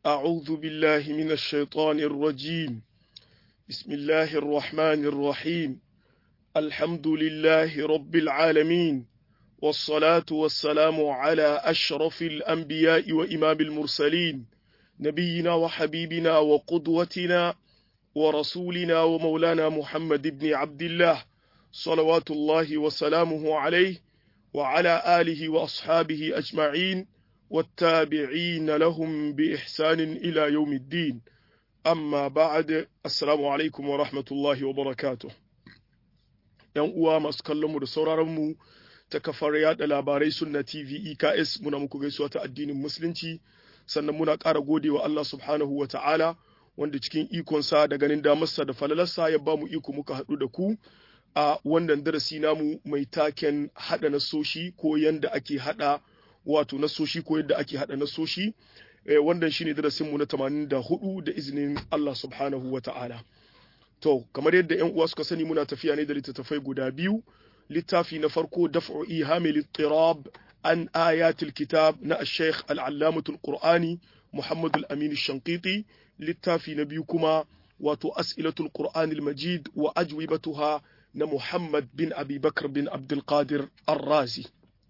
أعوذ بالله من الشيطان الرجيم بسم الله الرحمن الرحيم الحمد لله رب العالمين والصلاة والسلام على أشرف الأنبياء وإمام المرسلين نبينا وحبيبنا وقدوتنا ورسولنا ومولانا محمد بن عبد الله صلوات الله وسلامه عليه وعلى آله وأصحابه أجمعين والتابعين لهم بإحسان إلى يوم الدين أما بعد السلام عليكم ورحمة الله وبركاته ‘Yan uwa masu kallonmu da sauraronmu ta kafar yada labarai sunna TV EKS muna muku gaisuwa ta addinin Musulunci, sannan muna ƙara gode wa Allah subhanahu wa ta'ala wanda cikin ikonsa da ganin damarsa da falalarsa ya ba mu iko muka haɗu da ku a wannan darasi namu mai taken haɗa nasoshi ko yanda ake haɗa wato nasoshi ko yadda ake haɗa nasoshi wannan shine darasin mu na 84 da izinin Allah subhanahu wa ta'ala to kamar yadda ƴan uwa suka sani muna tafiya ne da littattafai guda biyu littafi na farko daf'u ihami littirab an ayatil kitab na al-sheikh al-allamatu al-qur'ani Muhammad al-Amin al-Shanqiti littafi na biyu kuma wato as'ilatul qur'an al-majid wa ajwibatuha na Muhammad bin Abi Bakr bin Abdul Qadir Ar-Razi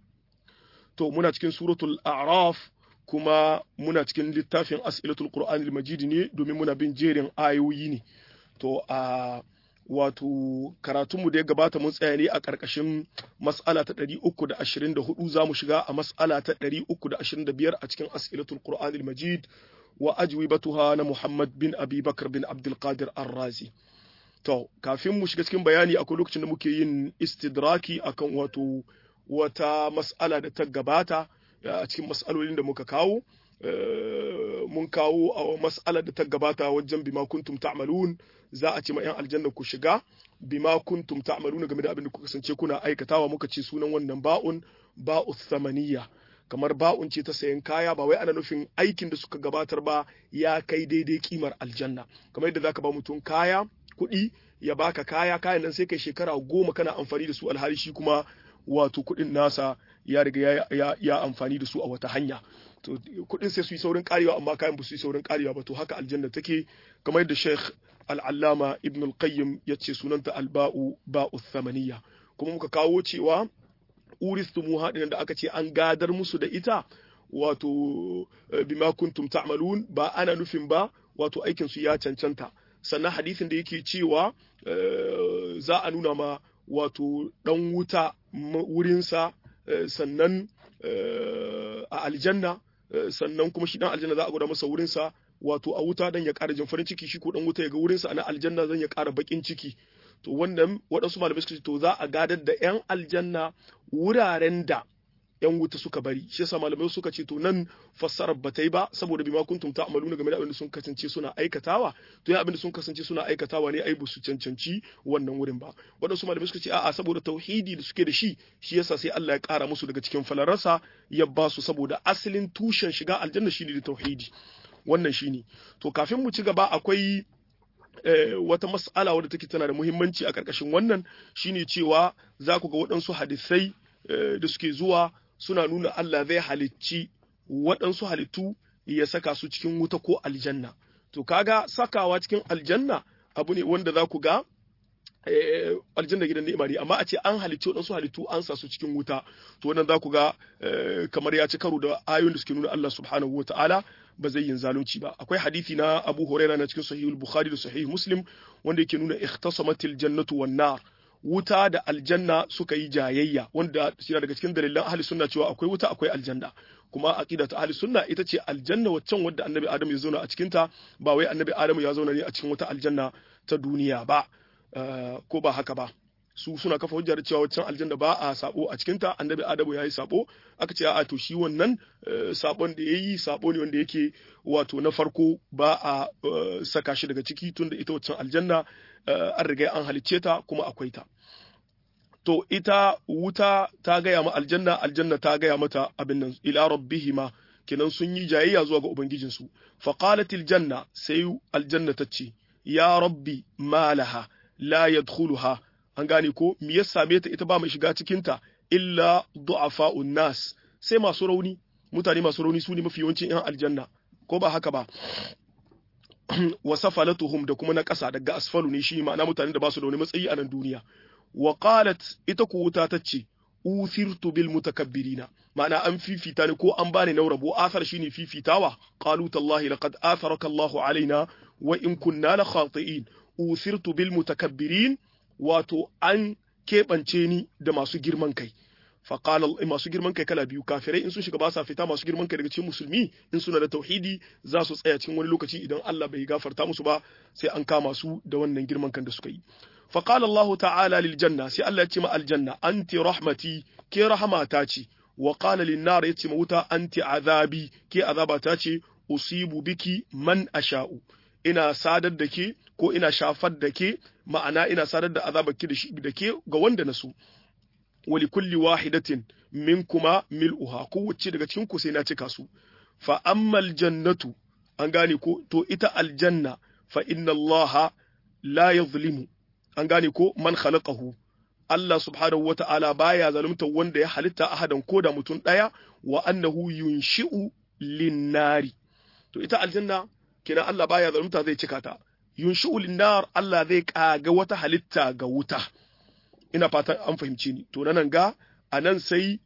to muna cikin suratul a'raf kuma muna cikin littafin as'ilatul qur'an al-majid ne domin muna bin jerin ayoyi ne to a wato karatunmu da ya gabata mun tsaya ne a ƙarƙashin mas'ala ta 324 za mu shiga a mas'ala ta 325 a cikin as'ilatul qur'an al-majid wa ajwibatuha na Muhammad bin Abi Bakr bin Abdul Qadir Ar-Razi to kafin mu shiga cikin bayani akwai lokacin da muke yin istidraki akan wato wata mas'ala da ta gabata a cikin mas'alolin da muka kawo mun kawo a mas'ala da ta gabata wajen bima kuntum ta'malun za a ce ma 'yan aljanna ku shiga bima kuntum ta'malun game da abin da kuka kasance kuna aikatawa muka ce sunan wannan ba'un ba'u thamaniya kamar ba'un ce ta sayan kaya ba wai ana nufin aikin da suka gabatar ba ya kai daidai kimar aljanna kamar yadda zaka ba mutum kaya kuɗi ya baka kaya kayan nan sai kai shekara goma kana amfani da su alhali shi kuma wato kuɗin nasa ya riga ya, ya, amfani da su a wata hanya to kuɗin sai su yi saurin karewa amma kayan ba su yi saurin karewa ba to haka aljanna take kamar yadda Sheikh Al-Allama Ibn Al-Qayyim ya ce sunanta alba'u ba'u thamaniya kuma muka kawo cewa uristumuha din da aka ce an gadar musu da ita wato bima kuntum ta'malun ba ana nufin ba wato aikin su ya cancanta sannan hadisin da yake cewa za a nuna ma wato dan wuta wurinsa sannan a aljanna sannan kuma shi dan aljanna za a gwada masa wurinsa wato a wuta dan ya ƙara jin farin ciki shi ko dan wuta ya ga wurinsa a aljanna zan ya ƙara bakin ciki to wannan waɗansu malamai suka ce to za a gadar da 'yan aljanna wuraren da 'yan wuta suka bari shi yasa malamai suka ce to nan fassarar ba ta yi ba saboda bima kuntum ta'maluna game da abin da sun kasance suna aikatawa to ya abin da sun kasance suna aikatawa ne ai su cancanci wannan wurin ba waɗansu malamai suka ce a'a saboda tauhidi da suke da shi shi yasa sai Allah ya ƙara musu daga cikin falararsa ya ba su saboda asalin tushen shiga aljanna shine da tauhidi wannan shine to kafin mu ci gaba akwai wata mas'ala wadda take tana da muhimmanci a ƙarƙashin wannan shine cewa za ku ga waɗansu hadisai da suke zuwa suna nuna Allah zai halicci waɗansu halittu ya saka su cikin wuta ko aljanna to kaga sakawa cikin aljanna abu ne wanda za ku ga aljanna gidan ni'ima ne amma a ce an halicci waɗansu halittu an sa su cikin wuta to wannan za ku ga kamar ya ci karo da ayoyin da suke nuna Allah subhanahu wa ta'ala ba zai yin zalunci ba akwai hadisi na Abu Hurairah na cikin Sahih Bukhari da Sahih Muslim wanda yake nuna ikhtasamatil jannatu wan nar wuta da aljanna suka yi jayayya wanda shi daga cikin dalilan ahli sunna cewa akwai wuta akwai aljanna kuma aqida ta ahli sunna ita ce aljanna waccan wadda annabi Adam ya zauna a cikin ta ba wai annabi Adam ya zauna ne a cikin wata aljanna ta duniya ba ko ba haka ba su suna kafa hujjar cewa waccan aljanna ba a sabo a cikinta annabi adamu ya yi sabo aka ce a to shi wannan sabon da ya yi sabo ne wanda yake wato na farko ba a saka shi daga ciki tun da ita waccan aljanna an riga an halicce ta kuma akwai ta to ita wuta ta gaya ma aljanna aljanna ta gaya mata abin nan ila rabbihima kenan sun yi jayayya zuwa ga ubangijinsu faqalatil janna sai aljanna ta ce ya rabbi malaha la yadkhuluha an gane ko me ya same ta ita ba mai shiga cikin ta illa du'afa'un nas sai masu rauni mutane masu rauni su ne mafi yawancin yan aljanna ko ba haka ba wa safalatuhum da kuma na ƙasa daga asfalu ne shi ma'ana mutanen da ba su da wani matsayi a nan duniya wa qalat ita ku wuta tace uthirtu bil mutakabbirina ma'ana an fifita ni ko an bani na rabo athar shine fifitawa qalu tallahi laqad atharaka Allahu alaina wa in kunna la khati'in uthirtu bil mutakabbirin wato an keɓance ni da masu girman kai faƙala masu girman kai kala biyu kafirai in sun shiga ba sa fita masu girman kai daga cikin musulmi in suna da tauhidi za su tsaya cikin wani lokaci idan Allah bai gafarta musu ba sai an kama su da wannan girman kan da suka yi faƙala Allah ta'ala lil janna sai Allah ya ce ma aljanna anti rahmati ke rahmata ce wa qala lin nar ya ce ma wuta anti azabi ke azabata ce usibu biki man asha'u ina sadar da ke ko ina shafar da ke ma'ana ina sadar da azabar ki da ke ga wanda na so wali kulli wahidatin minkuma mil'uha kowace daga cikin ku sai na cika su fa ammal jannatu an gane ko to ita aljanna fa inna allaha la yuzlimu an gane ko man khalaqahu Allah subhanahu wata'ala baya zalunta wanda ya halitta ahadan ko da mutum daya wa annahu yunshi'u linnari to ita aljanna kina Allah baya zalunta zai cika ta yunshi'u linnar Allah zai kaga wata halitta ga wuta ina fatan an fahimce ni to nan ga a nan sai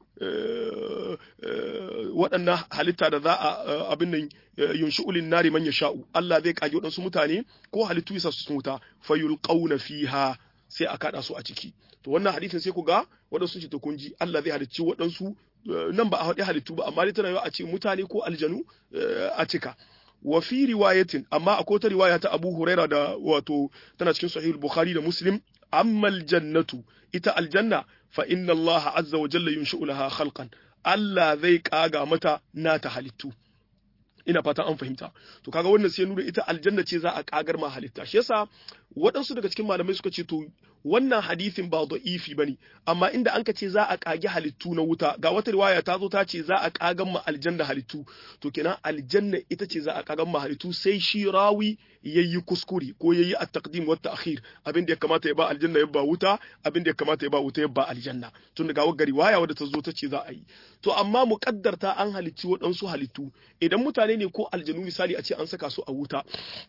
waɗannan halitta da za a abin nan yunshi ulin nari man sha'u Allah zai kage waɗansu mutane ko halittu yasa su wuta fayulqauna fiha sai a kada su a ciki to wannan hadisin sai ku ga waɗansu ce to kun ji Allah zai halicci waɗansu nan ba a haɗe halittu ba amma dai tana a ce mutane ko aljanu a cika wa fi riwayatin amma akwai ta riwaya ta Abu Huraira da wato tana cikin Sahih Bukhari da Muslim amma aljannatu ita aljanna fa inna Allah azza wa jalla yunshi'u laha khalqan Allah zai kaga mata nata halittu ina fatan an fahimta to kaga wannan sai nuna ita aljanna ce za a kagar ma halitta shi yasa waɗansu daga cikin malamai suka ce to wannan hadisin ba da'ifi bane amma inda anka ce za a kage halittu na wuta ga wata riwaya ta zo ta ce za a kagan ma aljanna halittu to kenan aljanna ita ce za a kagan ma halittu sai shi rawi yayi kuskure ko yayi at-taqdim wa at-ta'khir abin da ya kamata ya ba aljanna ya ba wuta abin da ya kamata ya ba wuta ya ba aljanna tun daga wagga riwaya wadda ta zo ta ce za a yi to amma muƙaddarta an halicci waɗansu halittu idan mutane ne ko aljanu misali a ce an saka su a wuta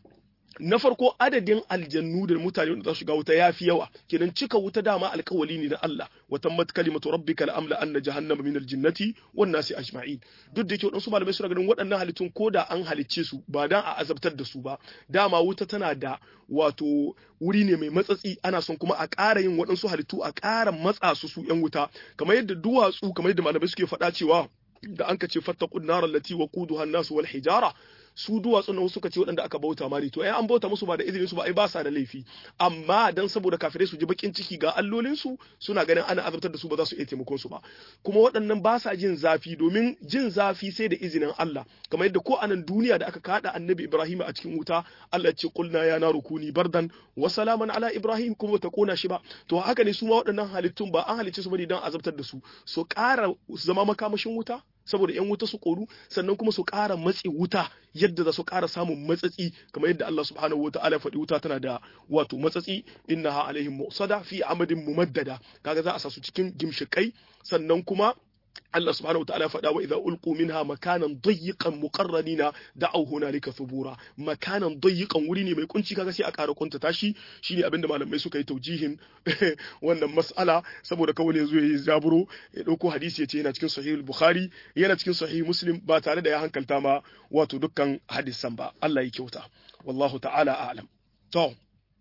na farko adadin aljannu da mutane da za su shiga wuta ya fi yawa kenan cika wuta dama alkawali ne na Allah wa tammat kalimatu rabbika la amla anna jahannama min aljinnati wan nasi ajma'in duk da yake wadansu malamai suna ganin waɗannan halittun ko da an halicce su ba dan a azabtar da su ba dama wuta tana da wato wuri ne mai matsatsi ana son kuma a ƙara yin waɗansu halittu a ƙara matsa su su yan wuta kamar yadda duwatsu kamar yadda malamai suke faɗa cewa da an ka ce fattaqun nar allati waquduha an-nas wal hijara su duwatsun nan suka ce waɗanda aka bauta mari to ai an bauta musu ba da izinin su ba ai ba sa da laifi amma dan saboda kafirai su ji bakin ciki ga allolin su suna ganin ana azabtar da su ba za su iya taimakon su ba kuma waɗannan ba sa jin zafi domin jin zafi sai da izinin Allah kamar yadda ko anan duniya da aka kada annabi Ibrahim a cikin wuta Allah ce qulna ya naru kuni bardan wa salaman ala Ibrahim kuma ta kona shi ba to haka ne su ma waɗannan halittun ba an halicce su bane dan azabtar da su su ƙara zama makamashin wuta saboda yan wuta su koru sannan kuma su ƙara matsi wuta yadda za su ƙara samun matsatsi kamar yadda Allah subhanahu wa ta'ala faɗi wuta tana da wato matsatsi innaha alaihim mu'sada fi amadin mumaddada kaga za a sa su cikin gimshikai sannan kuma Allah subhanahu wataala ya faɗa wa idza ulqu minha makanan dayyiqan muqarranina da'aw hunalika thubura makanan dayyiqan wuri ne mai kunci kaga sai a ƙara kunta tashi shine abinda malamai suka yi taujihin wannan mas'ala saboda kawai ne zuwa yi zaburo ya dauko hadisi yace yana cikin sahih bukhari yana cikin sahih muslim ba tare da ya hankalta ma wato dukkan hadisan ba Allah ya kyauta wallahu ta'ala a'lam to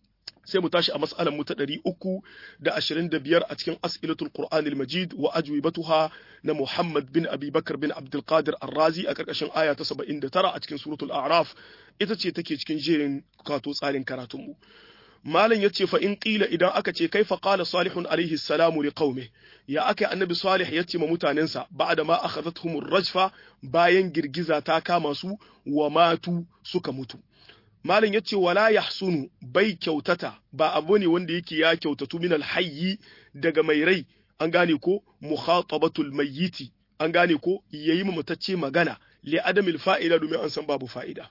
sai mu tashi a mas'alan mu ta ɗari uku da ashirin da biyar a cikin as'ilatul qur'anil majid wa ajwibatuha na muhammad bin abi bakar bin abdulkadir arrazi a ƙarƙashin aya ta saba'in da tara a cikin suratul a'raf ita ce take cikin jerin kato tsarin karatunmu malam ya ce fa in ƙila idan aka ce kai qala salihun alaihi salamu li qaumi ya aka annabi salih ya ce ma mutanensa ba'da ma akhadathumur rajfa bayan girgiza ta kama su wa matu suka mutu Malam ya ce wala yahsunu bai kyautata ba abu ne wanda yake ya kyautatu min alhayyi daga mai rai an gane ko mukhatabatul mayyiti an gane ko yayi mutacce magana li adamil fa'ida domin an san babu fa'ida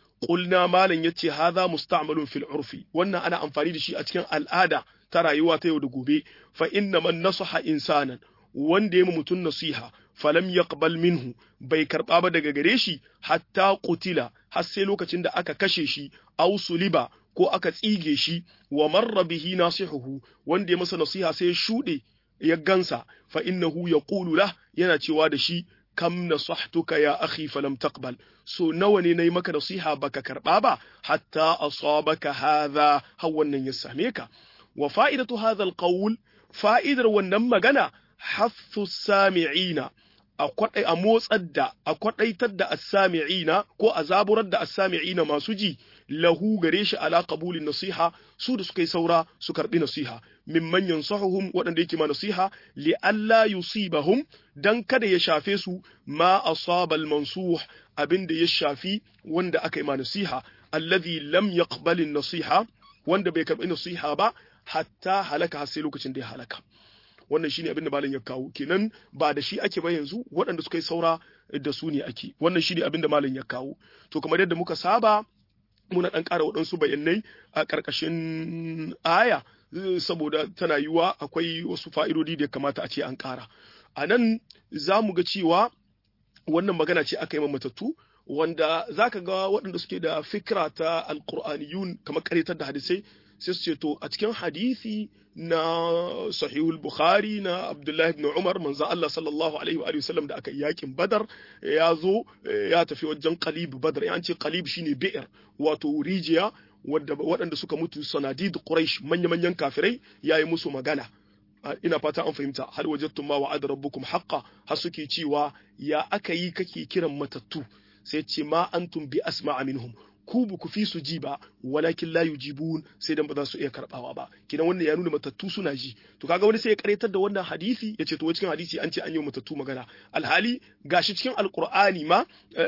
qulna malam yace hadha musta'malun fil urfi wannan ana amfani da shi a cikin al'ada ta rayuwa ta yau da gobe fa inna man nasaha insanan wanda ya mutum nasiha falam yaqbal minhu bai karba ba daga gare shi hatta qutila har sai lokacin da aka kashe shi aw suliba ko aka tsige shi wa marra bihi nasihuhu wanda ya masa nasiha sai ya shude ya gansa fa innahu yaqulu lah yana cewa da shi kam nasahtuka ya akhi falam taqbal so nawa ne nayi maka nasiha baka karba ba hatta asabaka hadha har wannan ya same ka wa fa'idatu hadha alqawl fa'idar wannan magana haffu sami'ina a kwadai a motsar da a kwadaitar da as-sami'ina ko a zaburar da as-sami'ina masu ji lahu gare shi ala qabulin nasiha su da suka yi saura su karbi nasiha mimman yansahuhum waɗanda yake ma nasiha li alla yusibahum dan kada ya shafe su ma asaba al-mansuh abinda ya shafi wanda aka yi ma nasiha alladhi lam yaqbal nasiha wanda bai karbi nasiha ba hatta halaka har sai lokacin da ya halaka wannan shine abin da malam ya kawo kenan ba da shi ake ba yanzu waɗanda suka yi saura da su ne ake wannan shine abin da malam ya kawo to kamar yadda muka saba muna ɗan ƙara waɗansu bayanai a ƙarƙashin aya saboda tana yiwa akwai wasu fa'idodi da ya kamata a ce an ƙara a nan za mu ga cewa wannan magana ce aka yi matattu wanda za ka ga waɗanda suke da fikra ta alƙur'aniyun kamar ƙaretar da hadisai sai su ce to a cikin hadisi na sahihul bukhari na abdullahi ibn umar manzo Allah sallallahu alaihi wa sallam da aka yakin badar ya zo ya tafi wajen qalib badar ya ce qalib shine bi'r wato rijiya wadda waɗanda suka mutu sanadid quraish manya-manyan kafirai yayi musu magana ina fata an fahimta hal wajadtum ma wa'ada rabbukum haqqan har suke cewa ya aka yi kake kiran matattu sai ce ma antum bi asma'a minhum ku ba ku fi su ji ba walakin la yujibun sai dan ba za su iya karbawa ba kidan wannan ya nuna matattu suna ji to kaga wani sai ya karetar da wannan hadisi ya ce to cikin hadisi an ce an yi matattu magana alhali gashi cikin alqur'ani ma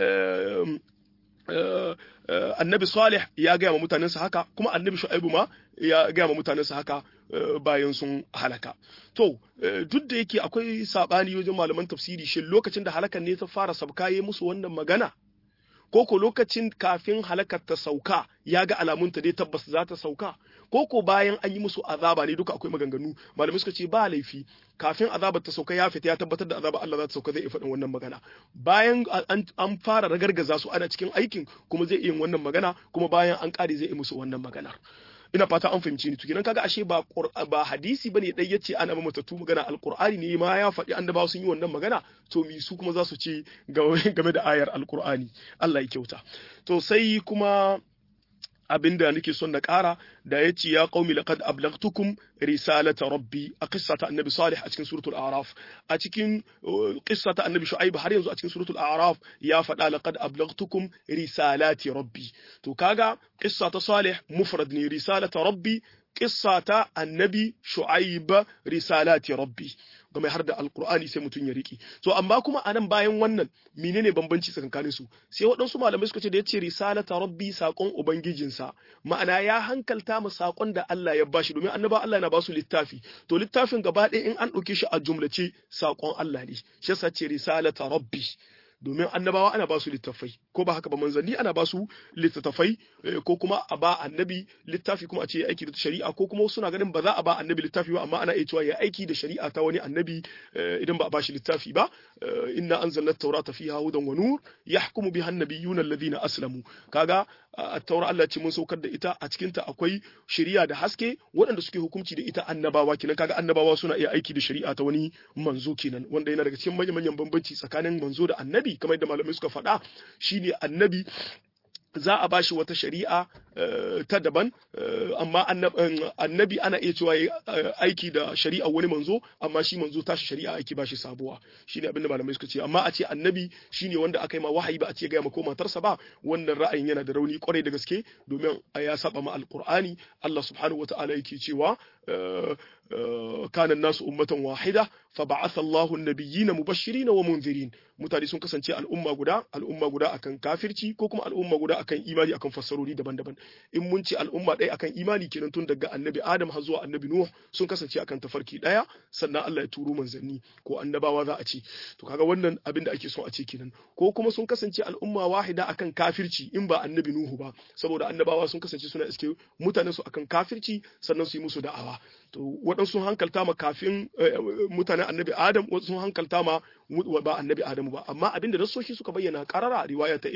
annabi salih ya gaya ma mutanensa haka kuma annabi shu'aibu ma ya gaya ma mutanensa haka bayan sun halaka to duk da yake akwai sabani wajen malaman tafsiri shin lokacin da halakan ne ta fara sabkaye musu wannan magana ko ko lokacin kafin halakar ta sauka ya ga alamunta dai tabbas za ta sauka ko ko bayan an yi musu azaba ne duka akwai maganganu malamai suka ce ba laifi kafin azabar ta sauka ya fita ya tabbatar da azaba Allah za ta sauka zai iya faɗin wannan magana bayan an fara ragargaza su ana cikin aikin kuma zai iya wannan magana kuma bayan an kare zai iya musu wannan maganar ina fata an fahimci ni tukinan kaga ashe ba ba hadisi bane dai yace ana ba matattu magana alqur'ani ne ma ya faɗi annabawa sun yi wannan magana to mi su kuma za su ce game da ayar alqur'ani Allah ya kyauta to sai kuma abinda nake son na ƙara da ya ce ya qaumi laqad ablagtukum risalata rabbi a qissata annabi salih a cikin suratul a'raf a cikin qissata annabi shu'aib har yanzu a cikin suratul a'raf ya faɗa laqad ablagtukum risalati rabbi to kaga qissata salih mufrad ne risalata rabbi qissata annabi shu'aib risalati rabbi game har da alkur'ani sai mutum ya riki to amma kuma anan bayan wannan menene bambanci tsakanin su sai waɗansu malamai suka ce da yace risalata rabbi sakon ubangijinsa ma'ana ya hankalta mu sakon da Allah ya bashi domin annaba Allah yana ba su littafi to littafin gaba ɗaya in an ɗauke shi a jumlace sakon Allah ne shi yasa ce risalata rabbi domin annabawa ana ba su littafai ko ba haka ba manzanni ana ba su littattafai ko kuma a ba annabi littafi kuma a ce aiki da shari'a ko kuma suna ganin ba za a ba annabi littafi ba amma ana iya cewa ya aiki da shari'a ta wani annabi idan ba a ba shi littafi ba inna anzalna at-taurata fiha hudan wa nur yahkumu biha an-nabiyyuna alladhina aslamu kaga at-taura Allah ce mun saukar da ita a cikin ta akwai shari'a da haske waɗanda suke hukunci da ita annabawa kenan kaga annabawa suna iya aiki da shari'a ta wani manzo kenan wanda yana daga cikin manyan manyan bambanci tsakanin manzo da annabi kamar yadda malamai suka faɗa shine annabi za a bashi wata shari'a ta daban amma annabi ana iya cewa aiki da shari'a wani manzo amma shi manzo tashi shari'a aiki bashi sabuwa shine abin da malamai suka ce amma a ce annabi shine wanda aka yi ma wahayi ba a ce ga ko matarsa ba wannan ra'ayin yana da rauni kwarai da gaske domin ya saba ma alqur'ani Allah subhanahu wataala yake cewa kana nasu ummatan wahida fa ba'atha Allahu an-nabiyyina mubashirin wa munzirin mutane sun kasance al'umma guda al'umma guda akan kafirci ko kuma al'umma guda akan imani akan fassarori daban-daban in mun ce al'umma ɗaya akan imani kenan tun daga annabi Adam har zuwa annabi Nuh sun kasance akan tafarki ɗaya sannan Allah ya turo manzanni ko annabawa za a ce to kaga wannan abin da ake so a ce kenan ko kuma sun kasance al'umma wahida akan kafirci in ba annabi Nuhu ba saboda annabawa sun kasance suna iske mutanen su akan kafirci sannan su yi musu da'awa to waɗansu hankalta ma kafin mutanen annabi Adam wasu sun hankalta ma ba annabi adamu ba amma abinda nasoshi suka bayyana karara riwaya ta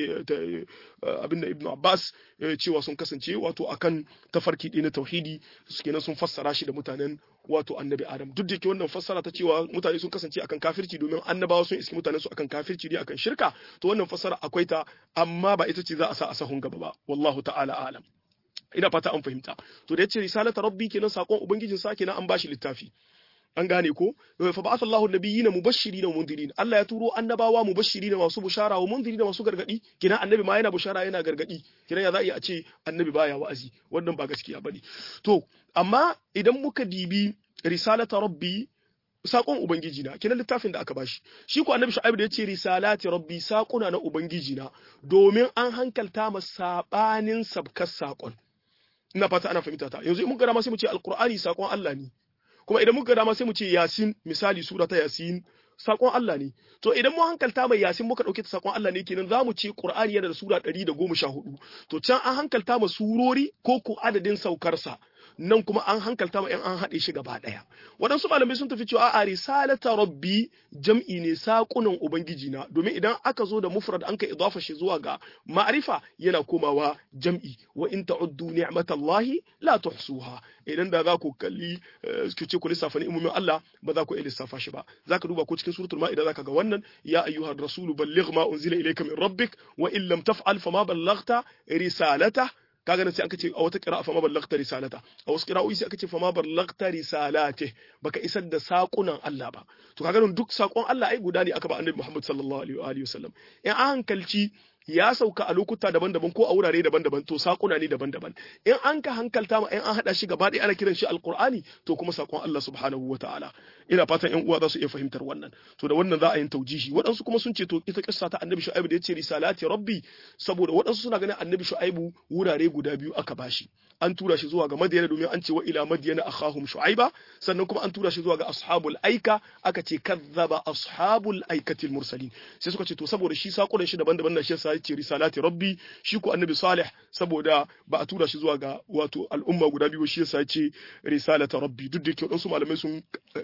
abinda ibnu abbas cewa sun kasance wato akan tafarki ɗin na tauhidi kenan sun fassara shi da mutanen wato annabi adam duk da ke wannan fassara ta cewa mutane sun kasance akan kafirci domin annabawa sun iski mutanen su akan kafirci ne akan shirka to wannan fassara akwai ta amma ba ita ce za a sa a sahun gaba ba wallahu ta'ala alam ina fata an fahimta to da yace risalata rabbi kenan sakon ubangijin sa kenan an bashi littafi an gane ko fa ba'atha Allahu nabiyina mubashirin wa mundirin Allah ya turo annabawa mubashirin masu bushara wa mundirin masu gargadi kina annabi ma yana bushara yana gargadi kina ya za a ce annabi baya wa'azi wannan ba gaskiya bane to amma idan muka dibi risalata rabbi sakon ubangiji na kenan littafin da aka bashi shi ko annabi shu'aib da yace risalati rabbi sakuna na ubangiji na domin an hankalta ma sabanin sabkar sakon ina fata ana fahimta ta yanzu in muka dama sai mu ce alqur'ani sakon Allah ne kuma idan muka dama sai mu ce yasin misali sura ta yasin sakon Allah ne to idan mu hankalta mai yasin muka dauke ta sakon Allah ne kenan zamu ce qur'ani yana da sura 114 to can an hankalta ma surori ko ko adadin saukarsa nan kuma an hankalta ma 'yan an haɗe shi gaba ɗaya waɗansu malamai sun tafi cewa a risalata rabbi jam'i ne saƙunan ubangiji na domin idan aka zo da mufrad an ka idafa shi zuwa ga ma'arifa yana komawa jam'i wa in ta'uddu ni'matallahi la tuhsuha idan da za ku kalli ku ce ku lissafa ni'imomin Allah ba za ku iya lissafa shi ba za ka duba ko cikin suratul ma'ida za ka ga wannan ya ayyuhar rasulu balligh ma unzila ilayka min rabbik wa in lam taf'al fama ballaghta risalata kaga nan sai aka ce a wata qira'a fama ballagta risalata a wasu qira'o'i sai aka ce fama ballagta risalate baka isar da sakunan Allah ba to kaga nan duk sakon Allah ai guda ne aka ba annabi Muhammad sallallahu alaihi wa sallam in an hankalci ya sauka a lokuta daban-daban ko a wurare daban-daban to sakuna ne daban-daban in an ka hankalta ma in an hada shi gaba ɗaya ana kiran shi alqur'ani to kuma sakon Allah subhanahu wataala ina fatan ƴan uwa za su iya fahimtar wannan to da wannan za a yin taujihi waɗansu kuma sun ce to ita kissa ta annabi shu'aibu da yace risalati rabbi saboda waɗansu suna ganin annabi shu'aibu wurare guda biyu aka bashi an tura shi zuwa ga madiyana domin an ce wa ila madiyana akhahum shu'aiba sannan kuma an tura shi zuwa ga ashabul aika aka ce kazzaba ashabul aikatil mursalin sai suka ce to saboda shi sakunan shi daban-daban na shi yasa yace risalati rabbi shi ko annabi salih saboda ba a tura shi zuwa ga wato al'umma guda biyu shi yasa yace risalata rabbi duk da yake wadansu malamai sun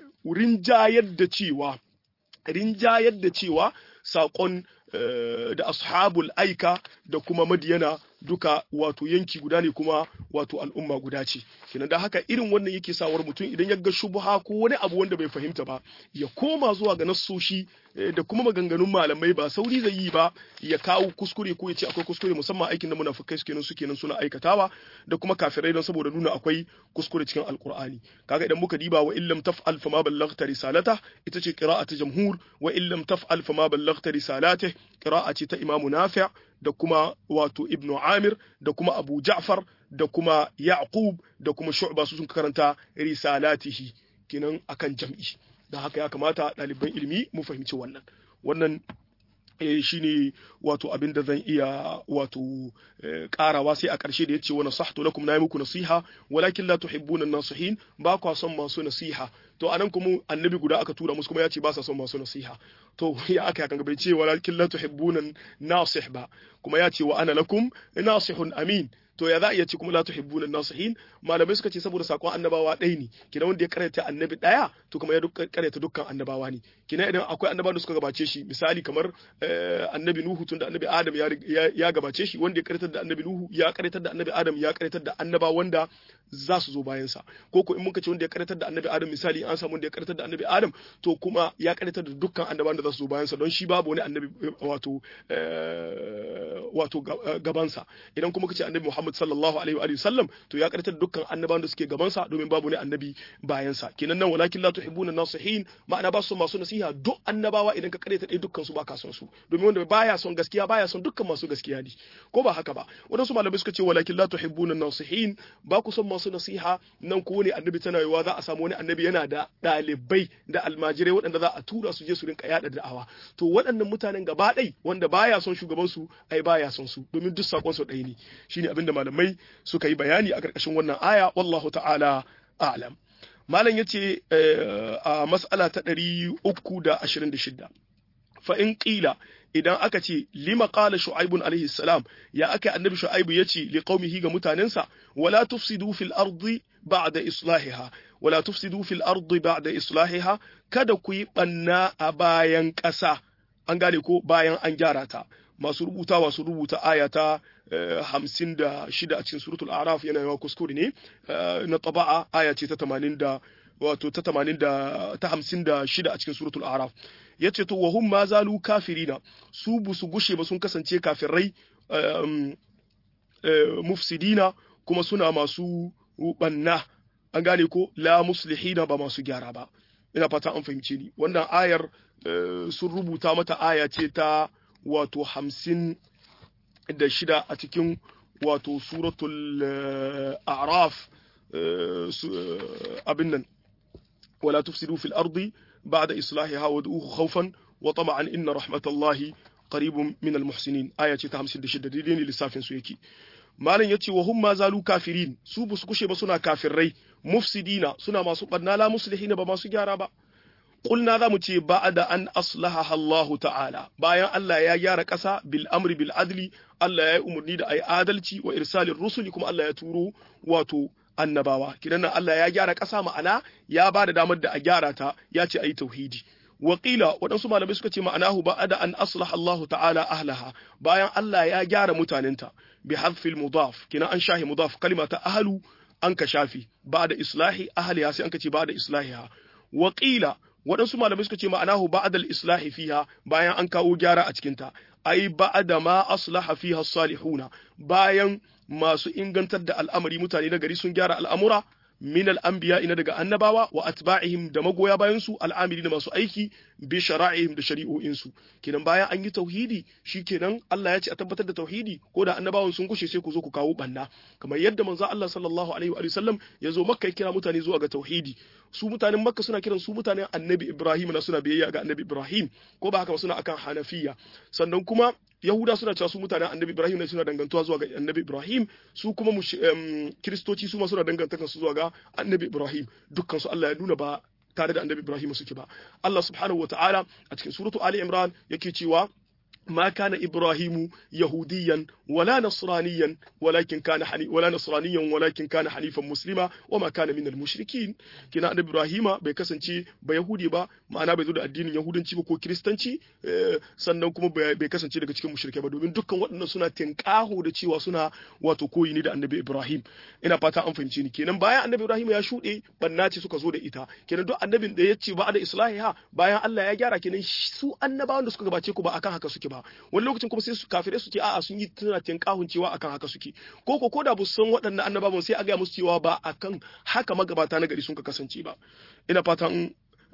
rinjayar da cewa rinjayar da cewa saƙon da ashabul aika da kuma madiyana duka wato yanki guda ne kuma wato al'umma guda ce kenan da haka irin wannan yake sawar mutum idan ya ga shubha ko wani abu wanda bai fahimta ba ya koma zuwa ga nassoshi da kuma maganganun malamai ba sauri zai yi ba ya kawo kuskure ko ya ce akwai kuskure musamman aikin da munafikai suke nan suke nan suna aikatawa da kuma kafirai don saboda nuna akwai kuskure cikin alkur'ani kaga idan muka diba wa illam taf'al fama ballaghta risalata ita ce qira'atu jamhur wa illam taf'al fama ballaghta risalata qira'a ce ta imamu nafi' da kuma wato ibnu amir da kuma abu ja'far da kuma yaqub da kuma shu'ba su sun karanta risalatihi kinan akan jam'i da haka ya kamata ɗaliban ilimi mu fahimci wannan wannan eh, shine wato abin da zan iya wato karawa sai a ƙarshe da yace wa nasahtu lakum na yi muku nasiha walakin la tuhibbuna nasihin ba kwa son masu nasiha to anan kuma annabi guda aka tura musu kuma ya ce ba sa son masu nasiha to ya aka yakan bai ce walakin la tuhibbuna nasih ba kuma ya ce wa ana lakum nasihun amin to ya za a iya ce kuma la tuhibbuna nasihin malamai suka ce saboda sakon annabawa ɗaya ne kina wanda ya karyata annabi ɗaya to kuma ya karyata dukkan annabawa ne kina idan akwai annabawa da suka gabace shi misali kamar annabi nuhu tunda annabi adam ya gabace shi wanda ya karyatar da annabi nuhu ya karyatar da annabi adam ya karyatar da annabawa wanda za su zo bayan sa ko ko in muka ce wanda ya karyatar da annabi adam misali an samu wanda ya karyatar da annabi adam to kuma ya karyatar da dukkan annabawan da za su zo bayan sa don shi babu wani annabi wato wato gabansa idan kuma kace annabi Muhammad sallallahu alaihi wa sallam to ya karyatar da dukkan annabawan da suke gabansa domin babu wani annabi bayan sa kenan nan walakin la tuhibbuna nasihin ma'ana ba su masu nasiha duk annabawa idan ka karyata dai dukkan su baka son su domin wanda baya son gaskiya baya son dukkan masu gaskiya ne ko ba haka ba wadansu malamai suka ce walakin la tuhibbuna nasihin ba ku son masu nasiha nan ko ne annabi tana yiwa za a samu wani annabi yana da ɗalibai da almajirai waɗanda za a tura su je su rinka yada da'awa to waɗannan mutanen gaba ɗai wanda baya son shugaban su ai baya son su domin duk sakon su ɗaya ne shine abin da malamai suka yi bayani a ƙarƙashin wannan aya wallahu ta'ala a'lam malam yace a mas'ala ta 326 fa in qila idan aka ce lima qala shu'aibun alaihi salam ya aka annabi shu'aibu yace li qaumihi ga mutanensa wala tufsidu fil ardi ba'da islahiha wala tufsidu fil ardi ba'da islahiha kada ku yi banna a bayan ƙasa an gane ko bayan an gyara ta masu rubutawa su rubuta aya ta hamsin da shida a cikin suratul araf yana yawa kuskure ne na taba'a aya ce ta tamanin da wato ta tamanin da ta hamsin da shida a cikin suratul araf ya ce to wahum ma zalu kafirina su bu su gushe ba sun kasance kafirai mufsidina kuma suna masu banna an gane ko la muslihina ba masu gyara ba ina fata an fahimce ni wannan ayar sun rubuta mata aya ce ta wato hamsin da shida a cikin wato suratul a'raf abin nan wala tufsidu fil ardi ba'da islahiha wad'uhu khawfan wa tama'an inna rahmatallahi qaribun min al muhsinin aya ce ta 56 daidai ne lissafin su yake malam yace wa hum ma zalu kafirin su busu kushe ba suna kafirai mufsidina suna masu barna la muslihina ba masu gyara ba Ƙulna za mu ce ba da an aslaha Allahu ta'ala bayan Allah ya gyara ƙasa bil amri bil adli Allah ya yi umarni da ayi adalci wa irsalin rusuli kuma Allah ya turo wato annabawa kidan nan Allah ya gyara ƙasa ma'ana ya ba da damar da a gyara ta ya ce ayi tauhidi Wakila waɗansu malamai suka ce ma'anahu ba da an aslaha Allahu ta'ala ahlaha bayan Allah ya gyara mutanenta bi hadfil mudaf kina an shahi mudaf kalima ta ahlu an ka shafi ba da islahi ahliha sai an ka ce ba da islahiha Wakila waɗansu malamai suka ce ma'anahu ba'dal islahi fiha bayan an kawo gyara a cikinta ai ba'da ma aslaha fiha salihuna bayan masu ingantar da al'amari mutane na gari sun gyara al'amura min al'anbiya ina daga annabawa wa atba'ihim da magoya bayan su al'amiri da masu aiki bi shara'ihim da shari'o'in su kenan bayan an yi tauhidi shikenan Allah ya ce a tabbatar da tauhidi ko da annabawan sun kushe sai ku zo ku kawo banna kamar yadda manzo Allah sallallahu alaihi wa sallam ya zo makka ya kira mutane zuwa ga tauhidi su mutanen makka suna kiran su mutanen annabi ibrahim na suna biyayya ga annabi ibrahim ko ba haka ba suna akan hanafiya sannan kuma yahuda suna cewa su mutanen annabi ibrahim ne suna dangantuwa zuwa ga annabi ibrahim su kuma kiristoci su ma suna dangantaka su zuwa ga annabi ibrahim dukkan su Allah ya nuna ba tare da annabi ibrahim suke ba Allah subhanahu wataala a cikin suratu ali imran yake cewa ما كان إبراهيم يهوديا ولا نصرانيا ولكن كان حني ولا نصرانيا ولكن كان حنيفا مسلما وما كان من المشركين كنا أن إبراهيم بيكسنشي بيهودي با ma'ana bai zo da addinin yahudanci ba ko kiristanci sannan kuma bai kasance daga cikin mushrikai ba domin dukkan waɗannan suna tinkaho da cewa suna wato koyi ne da annabi Ibrahim ina fata an fahimci ni kenan bayan annabi Ibrahim ya shuɗe banna ce suka zo da ita kenan duk annabin da ya ce ba da islahiha bayan Allah ya gyara kenan su annabawan da suka gabace ku ba akan haka suke ba wani lokacin kuma sai su kafire su ce a'a sun yi tana tinkahun cewa akan haka suke ko ko koda ba san waɗannan annabawan sai a ga musu cewa ba akan haka magabata na gari sun ka kasance ba ina fatan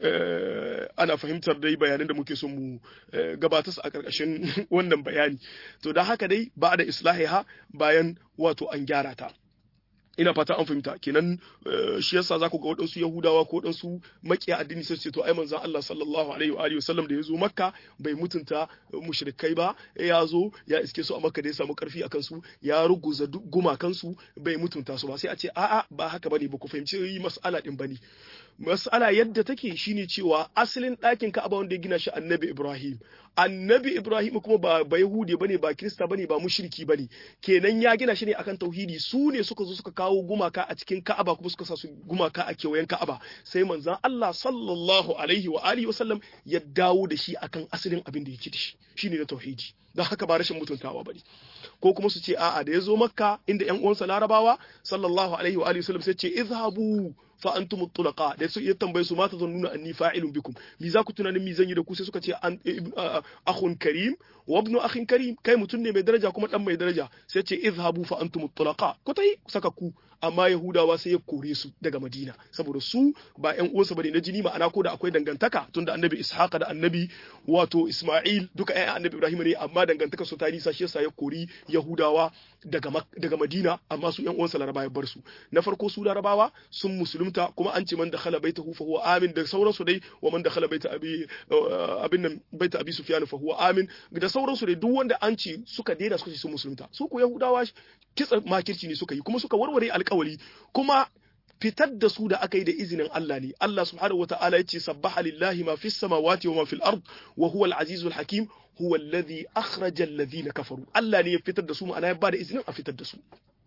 ana fahimtar dai bayanan da muke son mu gabatar su a ƙarƙashin wannan bayani to da haka dai ba da islahiha bayan wato an gyara ta ina fata an fahimta kenan shi yasa za ku ga waɗansu yahudawa ko waɗansu makiya addini sai ce to ai manzon Allah sallallahu alaihi wa alihi wasallam da ya zo makka bai mutunta mushrikai ba ya zo ya iske su a makka da ya samu karfi akan su ya ruguza gumakan su bai mutunta su ba sai a ce a'a ba haka bane ba ku fahimci mas'ala din bane mas'ala yadda take shine cewa asalin ɗakin Ka'aba wanda ya gina shi Annabi Ibrahim Annabi Ibrahim kuma ba ba Yahudi bane ba Kirista bane ba mushriki bane kenan ya gina shi ne akan tauhidi su ne suka zo suka kawo gumaka a cikin Ka'aba kuma suka sa su gumaka a kewayen Ka'aba sai manzon Allah sallallahu alaihi wa alihi wasallam ya dawo da shi akan asalin abin da yake da shi shine na tauhidi don haka ba rashin mutuntawa bane ko kuma su ce a'a da ya zo makka inda yan uwansa larabawa sallallahu alaihi wa alihi wasallam sai ce izhabu fa antum tulaqa da su ya tambaye su mata zannuna anni fa'ilun bikum mi za ku tunanin mi zan yi da ku sai suka ce an akhun karim wa ibnu akhin karim kai mutun ne mai daraja kuma dan mai daraja sai ce izhabu fa antum tulaqa ku tai saka ku amma yahudawa sai ya kore su daga madina saboda su ba yan uwansa bane na jini ma'ana ko da akwai dangantaka tunda annabi ishaqa da annabi wato isma'il duka ƴaƴan annabi ibrahim ne amma dangantaka su ta nisa shi yasa ya kori yahudawa daga daga madina amma su yan uwansa laraba ya bar su na farko su larabawa sun musulunta kuma an ce man da khala baitahu fa huwa amin da sauransu dai wa man da khala baita abi abin nan baita abi sufyan fa huwa amin da sauransu dai duk wanda an ce suka daina suka ce sun musulunta su ko yahudawa kitsa makirci ne suka yi kuma suka warware alkawari kuma fitar da su da aka yi da izinin Allah ne Allah subhanahu wata'ala yace sabbaha lillahi ma fis samawati wa ma fil ard wa huwa al-azizul hakim huwa alladhi akhraja alladhina kafaru Allah ne ya fitar da su ma'ana ya bada izinin a fitar da su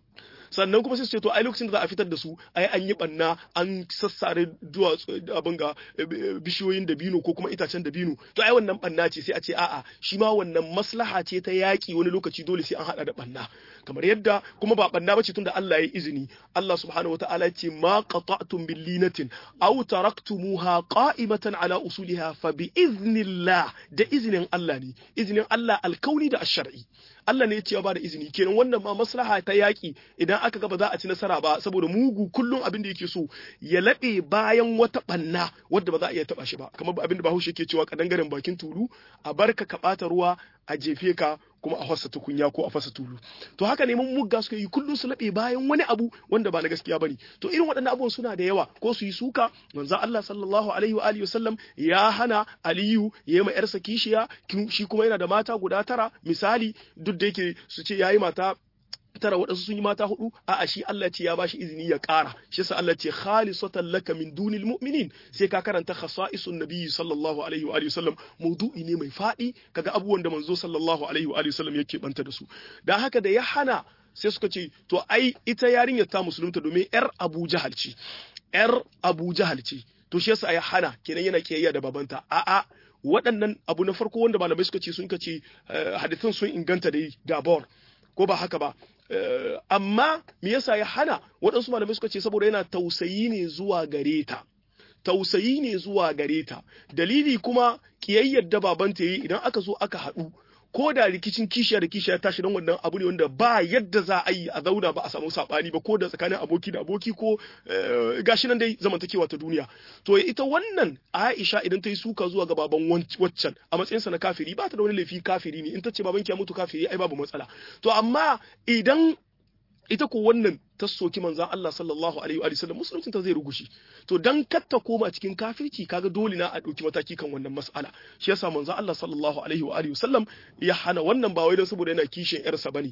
sannan kuma sai su ce to ai lokacin da za a fitar da su ai an yi banna an sassare duwatsu abin ga bishiyoyin dabino ko kuma itacen dabino to ai wannan banna ce sai a ce a'a shi ma wannan maslaha ce ta yaki wani lokaci dole sai an hada da banna kamar yadda kuma ba banna bace tunda Allah ya yi izini Allah subhanahu wataala ya ce ma qata'tum bil linatin aw taraktumuha qa'imatan ala usuliha fa bi iznillah da izinin Allah ne izinin Allah alkauni da ash-shar'i Allah ne ya ce ya bada izini kenan wannan ma maslaha ta yaki idan aka ga ba za a ci nasara ba saboda mugu kullum abin da yake so ya laɓe bayan wata banna wadda ba za a iya taba shi ba kamar abin da Bahaushe ke cewa kadangaren bakin tulu a barka ka bata ruwa a jefe ka kuma a fasa tukunya ko a fasa tulu to haka ne mun mugga suka yi kullum su laɓe bayan wani abu wanda ba na gaskiya bane to irin waɗannan abubuwan suna da yawa ko su yi suka manzo Allah sallallahu alaihi wa alihi wasallam ya hana Aliyu ya yi ma yarsa kishiya shi kuma yana da mata guda tara misali duk da yake su ce yayi mata tara waɗansu sun yi mata hudu a'a shi Allah ce ya bashi izini ya ƙara shi yasa Allah ce khalisatan laka min dunil mu'minin sai ka karanta khasa'isun nabiyyi sallallahu alaihi wa alihi wasallam maudu'i ne mai fadi kaga abubuwan da manzo sallallahu alaihi wa alihi wasallam yake banta da su dan haka da ya hana sai suka ce to ai ita yarinyar ta musulunta domin yar Abu Jahal ce yar Abu Jahal ce to shi yasa ya hana kenan yana kiyayya da babanta a'a waɗannan abu na farko wanda malamai suka ce sun ce hadithin sun inganta da dabor ko ba haka ba amma me yasa ya hana waɗansu malamai suka ce saboda yana tausayi ne zuwa gare ta tausayi ne zuwa gare ta dalili kuma kiyayyar da babanta yi idan aka zo aka haɗu ko da rikicin kishiya da kishiya tashi don wannan abu ne wanda ba yadda za a yi a zauna ba a samu sabani ba ko da tsakanin aboki da aboki ko gashi nan dai zamantakewa ta duniya to ita wannan Aisha idan ta yi suka zuwa ga baban waccan a matsayinsa na kafiri ba ta da wani laifi kafiri ne in ta ce baban ya mutu kafiri ai babu matsala to amma idan ita ko wannan ta soki manzan Allah sallallahu alaihi wa sallam musuluncin ta zai rugushi to dan katta koma cikin kafirci kaga dole na a dauki mataki kan wannan mas'ala shi yasa manzan Allah sallallahu alaihi wa alihi sallam ya hana wannan ba wai dan saboda yana kishin yarsa bane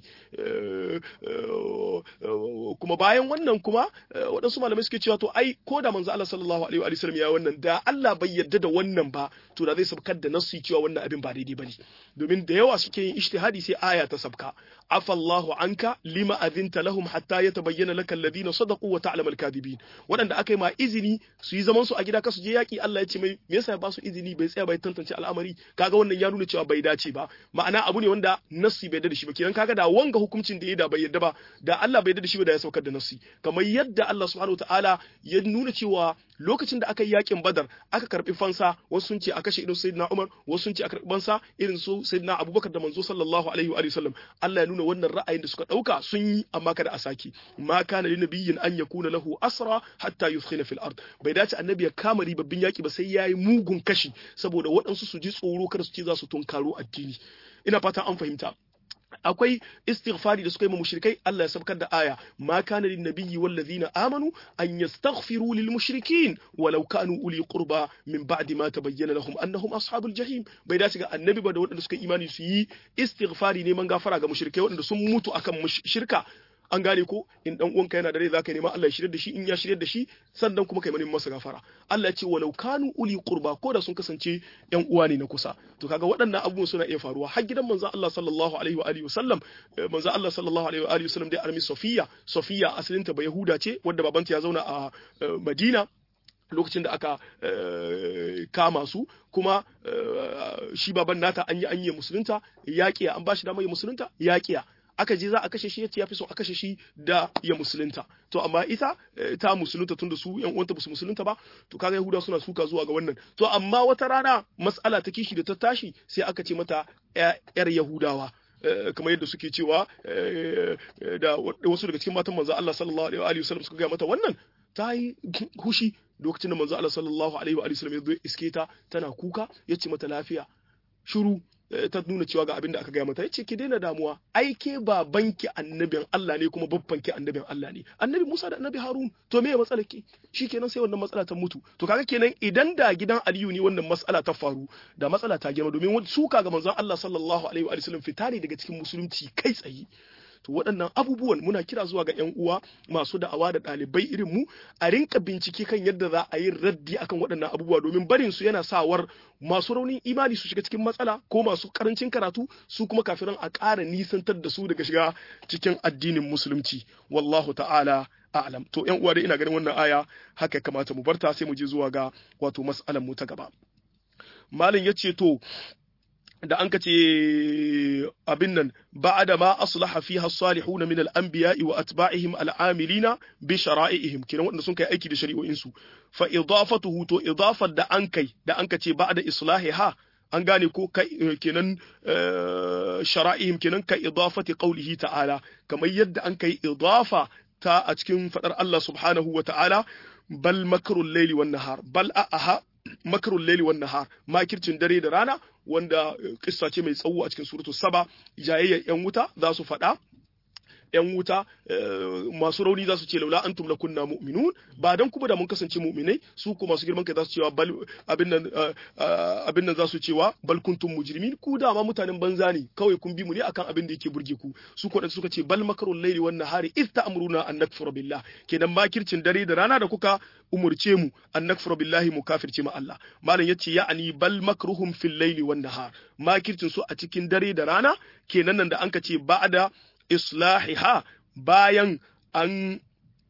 kuma bayan wannan kuma waɗansu malamai suke cewa to ai ko da manzan Allah sallallahu alaihi wa sallam ya wannan da Allah bai yarda da wannan ba to da zai sabkar da nasu cewa wannan abin ba daidai bane domin da yawa suke yin ijtihadi sai aya ta sabka afallahu anka lima azinta lahum hatta yatabayyana bayyana laka alladhina sadaqu wa ta'lamu al-kadhibin wadanda aka yi ma izini su yi zaman su a gida kasu je yaki Allah ya ce mai me yasa ya ba su izini bai tsaya bai tantance al'amari kaga wannan ya nuna cewa bai dace ba ma'ana abu ne wanda nassi bai da shi ba kenan kaga da wanga hukuncin da ya da bai yadda ba da Allah bai da shi ba da ya saukar da nassi kamar yadda Allah subhanahu wa ta'ala ya nuna cewa lokacin da aka yi yakin badar aka karbi fansa wasu sun ce a kashe irin sayyidina umar wasu sun ce a karbi fansa irin su sayyidina abubakar da manzo sallallahu alaihi wa sallam Allah ya nuna wannan ra'ayin da suka dauka sun yi amma kada a saki ma kana li nabiyyin an yakuna lahu asra hatta yuskhina fil ard bai dace annabi ya kama ribabbin yaki ba sai yayi mugun kashi saboda waɗansu su ji tsoro kada su ce za su tunkaro addini ina fata an fahimta akwai istighfari da suka yi mushrikai Allah ya sabkar da aya ma kana lin nabiyyi wal ladina amanu an yastaghfiru lil mushrikin walau kanu uli qurba min ba'di ma tabayyana lahum annahum ashabul jahim bai dace ga annabi ba da waɗanda suka imani su yi istighfari neman gafara ga mushrikai waɗanda sun mutu akan shirka an gane ko in dan uwanka yana da rai zaka nema Allah ya shirye da shi in ya shirye da shi sannan kuma kai neman masa gafara Allah ya ce walau kanu uli qurba ko da sun kasance yan uwa ne na kusa to kaga waɗannan abubuwan suna iya faruwa har gidan manzon Allah sallallahu alaihi wa alihi wasallam manzon Allah sallallahu alaihi wa alihi wasallam dai armi Sofiya Sofiya asalinta ba Yahuda ce wanda babanta ya zauna a Madina lokacin da aka kama su kuma shi baban nata an yi an yi musulunta yaƙiya an bashi damar ya musulunta yaƙiya aka je za a kashe shi yace ya fi so a kashe shi da ya musulunta to amma ita ta musulunta tunda su yan uwanta basu musulunta ba to kaga yahuda suna suka zuwa ga wannan to amma wata rana mas'ala ta kishi da ta tashi sai aka ce mata yar yahudawa kamar yadda suke cewa da wasu daga cikin matan manzo Allah sallallahu alaihi wa sallam suka ga mata wannan ta yi hushi lokacin da manzo Allah sallallahu alaihi wa sallam ya zo iske ta tana kuka yace mata lafiya shiru ta nuna cewa ga abin da aka gaya mata yace ki daina damuwa ai ke babanki annabin Allah ne kuma babbanki annabin Allah ne annabi Musa da annabi Harun to me ya matsala ki shikenan sai wannan matsala ta mutu to kaga kenan idan da gidan Aliyu ne wannan matsala ta faru da matsala ta girma domin suka ga manzon Allah sallallahu alaihi wa sallam fita ne daga cikin musulunci kai tsaye to waɗannan abubuwan muna kira zuwa ga ƴan uwa masu da'awa da ɗalibai irin mu a rinka bincike kan yadda za a yi raddi akan waɗannan abubuwa domin barin su yana sawar masu raunin imani su shiga cikin matsala ko masu karancin karatu su kuma kafiran a ƙara nisantar da su daga shiga cikin addinin musulunci wallahu ta'ala a'lam to ƴan uwa dai ina ganin wannan aya haka kamata mu barta sai mu je zuwa ga wato mas'alan mu ta gaba malin yace to da an ka ce abin nan ba'ada ma aslaha fiha salihuna min al-anbiya'i wa atba'ihim al-amilina bi shara'ihim kiran wanda sun kai aiki da shari'o'in su fa idafatuhu to idafar da an kai da an ka ce ba'da islahiha an gane ko kai kenan shara'ihim kenan ka idafati qawlihi ta'ala kamar yadda an kai idafa ta a cikin fadar Allah subhanahu wa ta'ala bal makrul layli wan nahar bal aha makarun laili wan nahar makircin dare da rana wanda kissa ce mai tsawo a cikin suratu saba jayayyar yan wuta za su faɗa yan wuta masu rauni za su ce laula antum lakunna mu'minun ba dan kuma da mun kasance mu'minai su kuma masu girman kai za su cewa bal abin nan abin nan za su cewa bal kuntum mujrimin ku da ma mutanen banza ne kawai kun bi mu ne akan abin da yake burge ku su ko suka ce bal makarul laili wan nahari iz ta'muruna an nakfura billah kenan makircin dare da rana da kuka umurce mu an nakfura billahi mu kafirce ma Allah malam yace ya'ani bal makruhum fil laili wan nahar makircin su a cikin dare da rana kenan nan da anka ce ba'da islahiha bayan an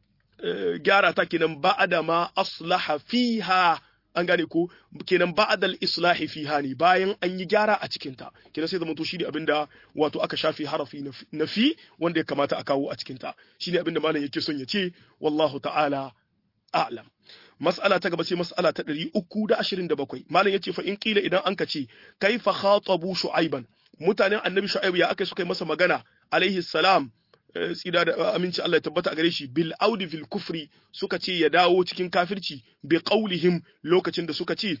gyara ta kenan ba'da ma aslaha fiha an gane ko kenan ba'dal islahi fiha ne bayan an yi gyara a cikin ta kenan sai zamanto shine abinda wato aka shafi harafi na fi wanda ya kamata a kawo a cikin ta shine abinda malam yake son ya ce wallahu ta'ala a'lam mas'ala ta gaba sai mas'ala ta 327 malam yace fa in kila idan an ka ce kaifa khatabu shu'aiban mutanen annabi shu'aib ya aka suka yi masa magana alaihi salam tsira da aminci Allah ya tabbata a gare shi bil audi fil kufri suka ce ya dawo cikin kafirci bi qaulihim lokacin da suka ce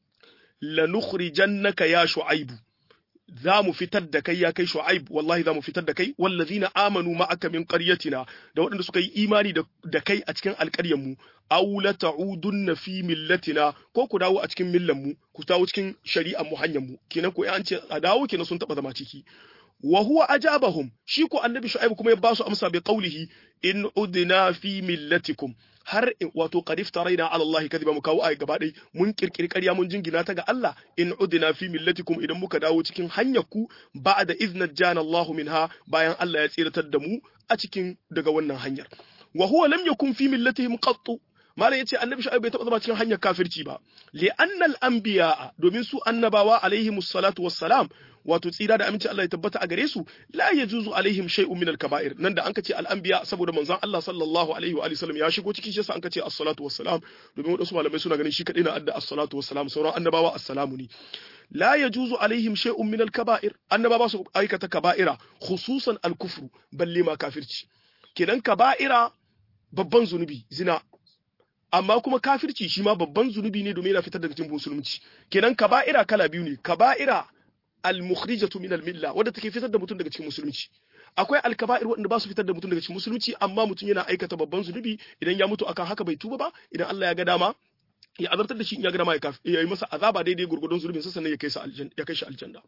lanukhrijannaka ya shu'aibu za mu fitar da kai ya kai shu'aib wallahi za mu fitar da kai wallazina amanu ma'aka min qaryatina da waɗanda suka yi imani da kai a cikin alƙaryar mu aw la ta'udunna fi millatina ko ku dawo a cikin millan mu ku dawo cikin shari'ar mu hanyar mu kenan ko an ce a dawo kenan sun taba zama ciki wa huwa ajabahum shi ko annabi shu'aib kuma ya ba su amsa bi qawlihi in udna fi millatikum har wato qad iftaraina ala Allah kadhiba mu kawo ayi gaba dai mun kirkiri ƙarya mun jingina ta ga Allah in udna fi millatikum idan muka dawo cikin hanyar ku ba'da idna jana Allah minha bayan Allah ya tsiratar da mu a cikin daga wannan hanyar wa huwa lam yakun fi millatihim qattu malam yace annabi shu'aib bai taba zama cikin hanyar kafirci ba li annal anbiya domin su annabawa alaihimus salatu wassalam wato tsira da aminci Allah ya tabbata a gare su la yajuzu alaihim shay'un min al-kaba'ir nan da an kace al-anbiya saboda manzon Allah sallallahu alaihi wa sallam ya shigo cikin shi yasa an kace as-salatu wassalam domin wadansu malamai suna ganin shi kadai na adda as-salatu wassalam sauran annabawa assalamu ne la yajuzu alaihim shay'un min al-kaba'ir annabawa su aikata kaba'ira khususan al-kufru balle ma kafirci kenan kaba'ira babban zunubi zina amma kuma kafirci shi ma babban zunubi ne domin yana fitar daga cikin musulunci kenan kaba'ira kala biyu ne kaba'ira al-mukhrijatu min al-milla wadda take fitar da mutum daga cikin musulunci akwai al-kaba'ir wanda ba su fitar da mutum daga cikin musulunci amma mutum yana aikata babban zunubi idan ya mutu akan haka bai tuba ba idan Allah ya ga dama ya azabtar da shi in ya ga dama ya yi masa azaba daidai gurgurdon zunubin sa sannan ya kai sa aljanna ya kai shi aljanna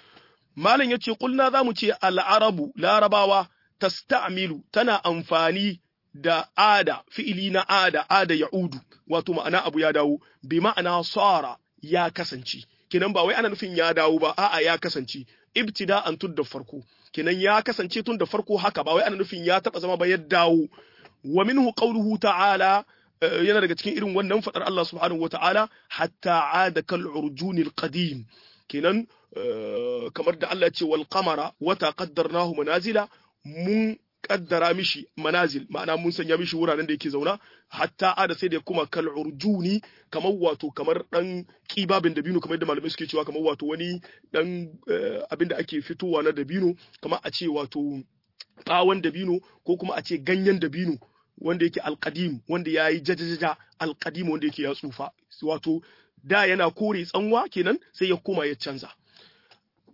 malam yace kulna zamu ce al-arabu larabawa tasta'milu tana amfani da ada fi'ili na ada ada ya'udu wato ma'ana abu ya dawo bi ma'ana sara ya kasance kenan ba wai ana nufin ya dawo ba a'a ya kasance ibtida'an tun da farko kenan ya kasance tun da farko haka ba wai ana nufin ya taba zama ba ya dawo wa minhu qawluhu ta'ala yana daga cikin irin wannan fadar Allah subhanahu wata'ala hatta ada kal urjunil qadim kenan kamar da Allah ya ce wal qamara wata qaddarnahu manazila mun kaddara mishi manazil ma'ana mun sanya mishi wuraren da yake zauna hatta ada sai da kuma kal urjuni kamar wato kamar dan kibabin dabino kamar yadda malamai suke cewa kamar wato wani dan abin da ake fitowa na dabino kamar a ce wato bawon dabino ko kuma a ce ganyen dabino wanda yake alqadim wanda yayi jajajaja alqadim wanda yake ya tsufa wato da yana kore tsanwa kenan sai ya koma ya canza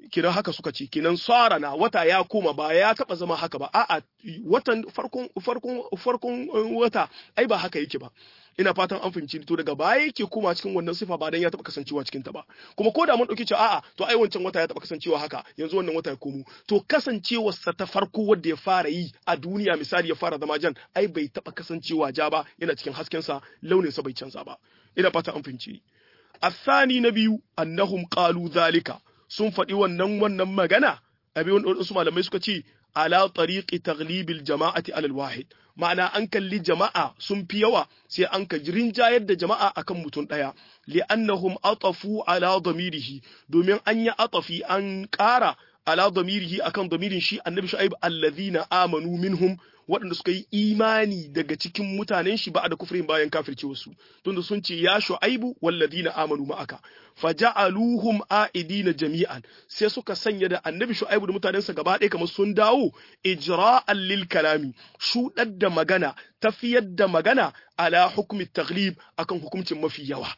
kiran haka suka ce kinan sara na wata ya koma ba ya taba zama haka ba a'a watan farkon farkon farkon wata ai ba haka yake ba ina fatan an fahimci to daga baya yake koma cikin wannan sifa ba dan ya taba kasancewa cikin ta ba kuma ko da mun dauki cewa a'a to ai wancan wata ya taba kasancewa haka yanzu wannan wata ya komo to kasancewar sa ta farko wanda ya fara yi a duniya misali ya fara zama jan ai bai taba kasancewa ja ba yana cikin hasken sa launin sa bai canza ba ina fatan an fahimci الثاني نبي أنهم قالوا ذلك sun faɗi wannan wannan magana abin wasu malamai suka ce ala tariqi taglibil jama'ati alal wahid ma'ana an kalli jama'a sun fi yawa sai an ka rinjayar da jama'a akan mutum ɗaya li'annahum atafu ala damirihi domin an yi atafi an ƙara ala damirihi akan damirin shi annabi shu'aib allazina amanu minhum waɗanda suka yi imani daga cikin mutanen shi ba da kufrin bayan kafirce wasu tunda sun ce ya shu'aibu wallazina amanu ma'aka faja'aluhum a'idina jami'an sai suka sanya da annabi shu'aibu da mutanensa gaba ɗaya kamar sun dawo ijra'an lil kalami shuɗar da magana tafiyar da magana ala hukmi taglib akan hukuncin mafi yawa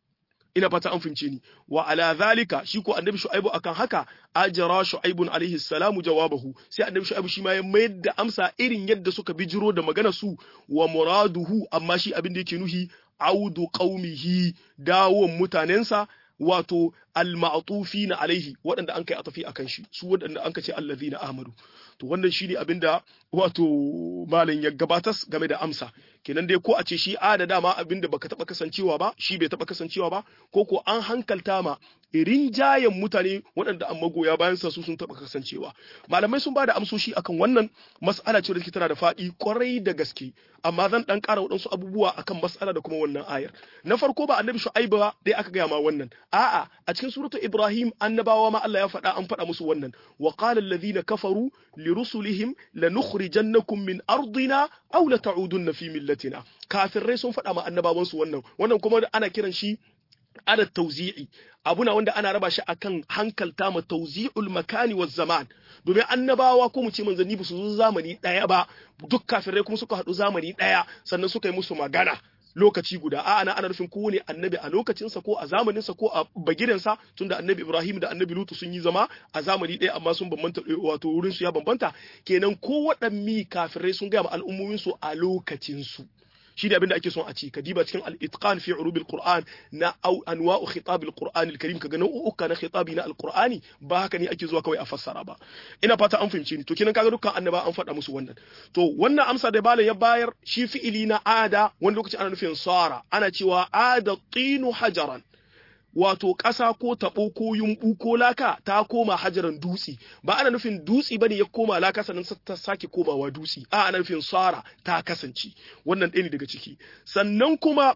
ina fata an fince ni wa ala zalika shi ko annabi shu'aibu akan haka ajra shu'aibun alaihi salamu jawabahu sai annabi shu'aibu shi ma ya mayar da amsa irin yadda suka bijiro da magana su wa muraduhu amma shi abin da yake nuhi audu qaumihi dawon mutanensa wato al-ma'tufina alaihi waɗanda an kai atafi akan shi su waɗanda an ce allazina amanu to wannan shine abinda wato malam ya gabatar game da amsa kenan dai ko a ce shi a da dama abinda baka taba kasancewa ba shi bai taba kasancewa ba ko ko an hankalta ma irin jayen mutane waɗanda an magoya bayan sa su sun taba kasancewa malamai sun bada amsoshi akan wannan mas'ala ce da take tana da faɗi kwarai da gaske amma zan dan ƙara waɗansu abubuwa akan mas'ala da kuma wannan ayar na farko ba annabi shu'aibu ba dai aka gaya ma wannan a'a a cikin suratu ibrahim annabawa ma Allah ya faɗa an faɗa musu wannan wa qala alladhina kafaru li rusulihim lanukhrijannakum min ardina aw la ta'udunna fi millatina kafirai sun faɗa ma annabawan su wannan wannan kuma ana kiran shi ada tauzi'i abuna wanda ana raba shi akan hankalta ma tauzi'ul makani wa zaman domin annabawa ko mu ce manzanni ba su zo zamani daya ba duk kafirai kuma suka haɗu zamani daya sannan suka yi musu magana lokaci guda a ana ana nufin kowane annabi a lokacinsa ko a zamaninsa ko a bagirensa tunda annabi Ibrahim da annabi Lutu sun yi zama a zamani ɗaya amma sun bambanta wato wurin su ya bambanta kenan ko waɗanni kafirai sun gaya ma al'ummomin su a lokacin su shi ne abin da ake son a ci ka diba cikin al-itqan fi urubil qur'an na au anwa'u khitab al-qur'an al-karim kaga nau'uka na khitabi na al-qur'ani ba haka ne ake zuwa kawai a fassara ba ina fata an fahimci ni to kinan kaga dukkan annaba an faɗa musu wannan to wannan amsa da bala ya bayar shi fi'ili na ada wani lokaci ana nufin sara ana cewa ada tinu hajaran wato ƙasa ko taɓo ko yumɓu ko laka ta koma hajaran dutse ba ana nufin dutse bane ya koma laka sannan ta sake komawa dutse a ana nufin sara ta kasance wannan ɗaya ne daga ciki sannan kuma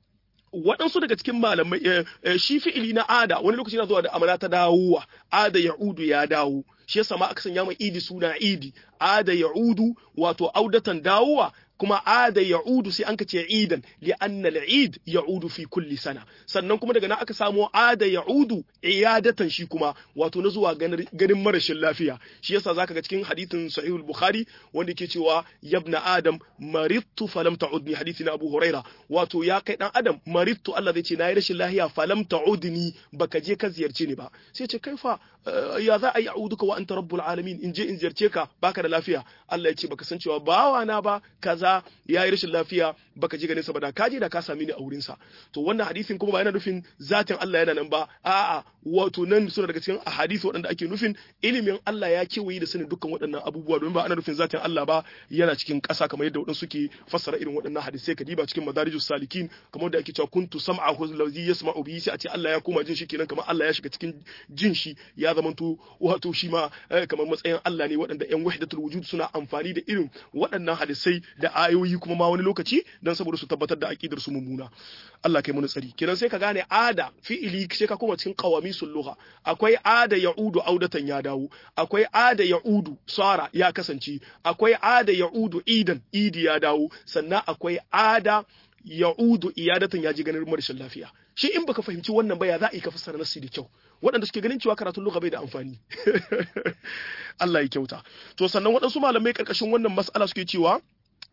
waɗansu daga cikin malamai shi fi'ili na ada wani lokaci na zuwa da amana ta dawowa ada ya'udu ya dawo shi yasa ma aka sanya mai idi suna idi ada ya'udu wato audatan dawowa kuma ada ya'udu sai an ka ce idan li anna al-eid ya'udu fi kulli sana sannan kuma daga nan aka samo ada ya'udu iyadatan shi kuma wato na zuwa ganin marashin lafiya shi yasa zaka ga cikin hadithin sahihul bukhari wanda yake cewa yabna adam maridtu falam ta'udni hadithi na abu huraira wato ya kai dan adam maridtu Allah zai ce nayi rashin lafiya falam ta'udni baka je ka ziyarce ni ba sai ce kaifa ya za a yi a'uduka wa anta rabbul alamin in je in ziyarce ka baka da lafiya Allah ya ce baka san cewa bawa na ba kaza ya yi rashin lafiya baka ji ganin sa ba da ka je da ka sami ni a wurin sa to wannan hadisin kuma ba yana nufin zatin Allah yana nan ba a'a wato nan suna daga cikin ahadisi waɗanda ake nufin ilimin Allah ya kewaye da sanin dukkan waɗannan abubuwa domin ba ana nufin zatin Allah ba yana cikin ƙasa kamar yadda waɗansu suke fassara irin waɗannan hadisai ka diba cikin madarijus salikin kamar da ake cewa kuntu sam'ahu allazi yasma'u bihi sai a ce Allah ya koma jin shi kenan kamar Allah ya shiga cikin jin shi ya zamanto wato shi ma kamar matsayin Allah ne waɗanda ƴan wahdatul wujud suna amfani da irin waɗannan hadisai da ayoyi kuma ma wani lokaci dan saboda su tabbatar da aqidar su mummuna Allah kai mana tsari kenan sai ka gane ada fi'ili sai ka koma cikin qawami lugha akwai ada ya'udu audatan ya dawo akwai ada ya'udu sara ya kasance akwai ada ya'udu idan idi ya dawo sannan akwai ada ya'udu iyadatan ya ji ganin rashin lafiya shi in baka fahimci wannan ba ya za a yi ka fassara nasi da kyau waɗanda suke ganin cewa karatun lugha bai da amfani Allah ya kyauta to sannan waɗansu malamai karkashin wannan mas'ala suke cewa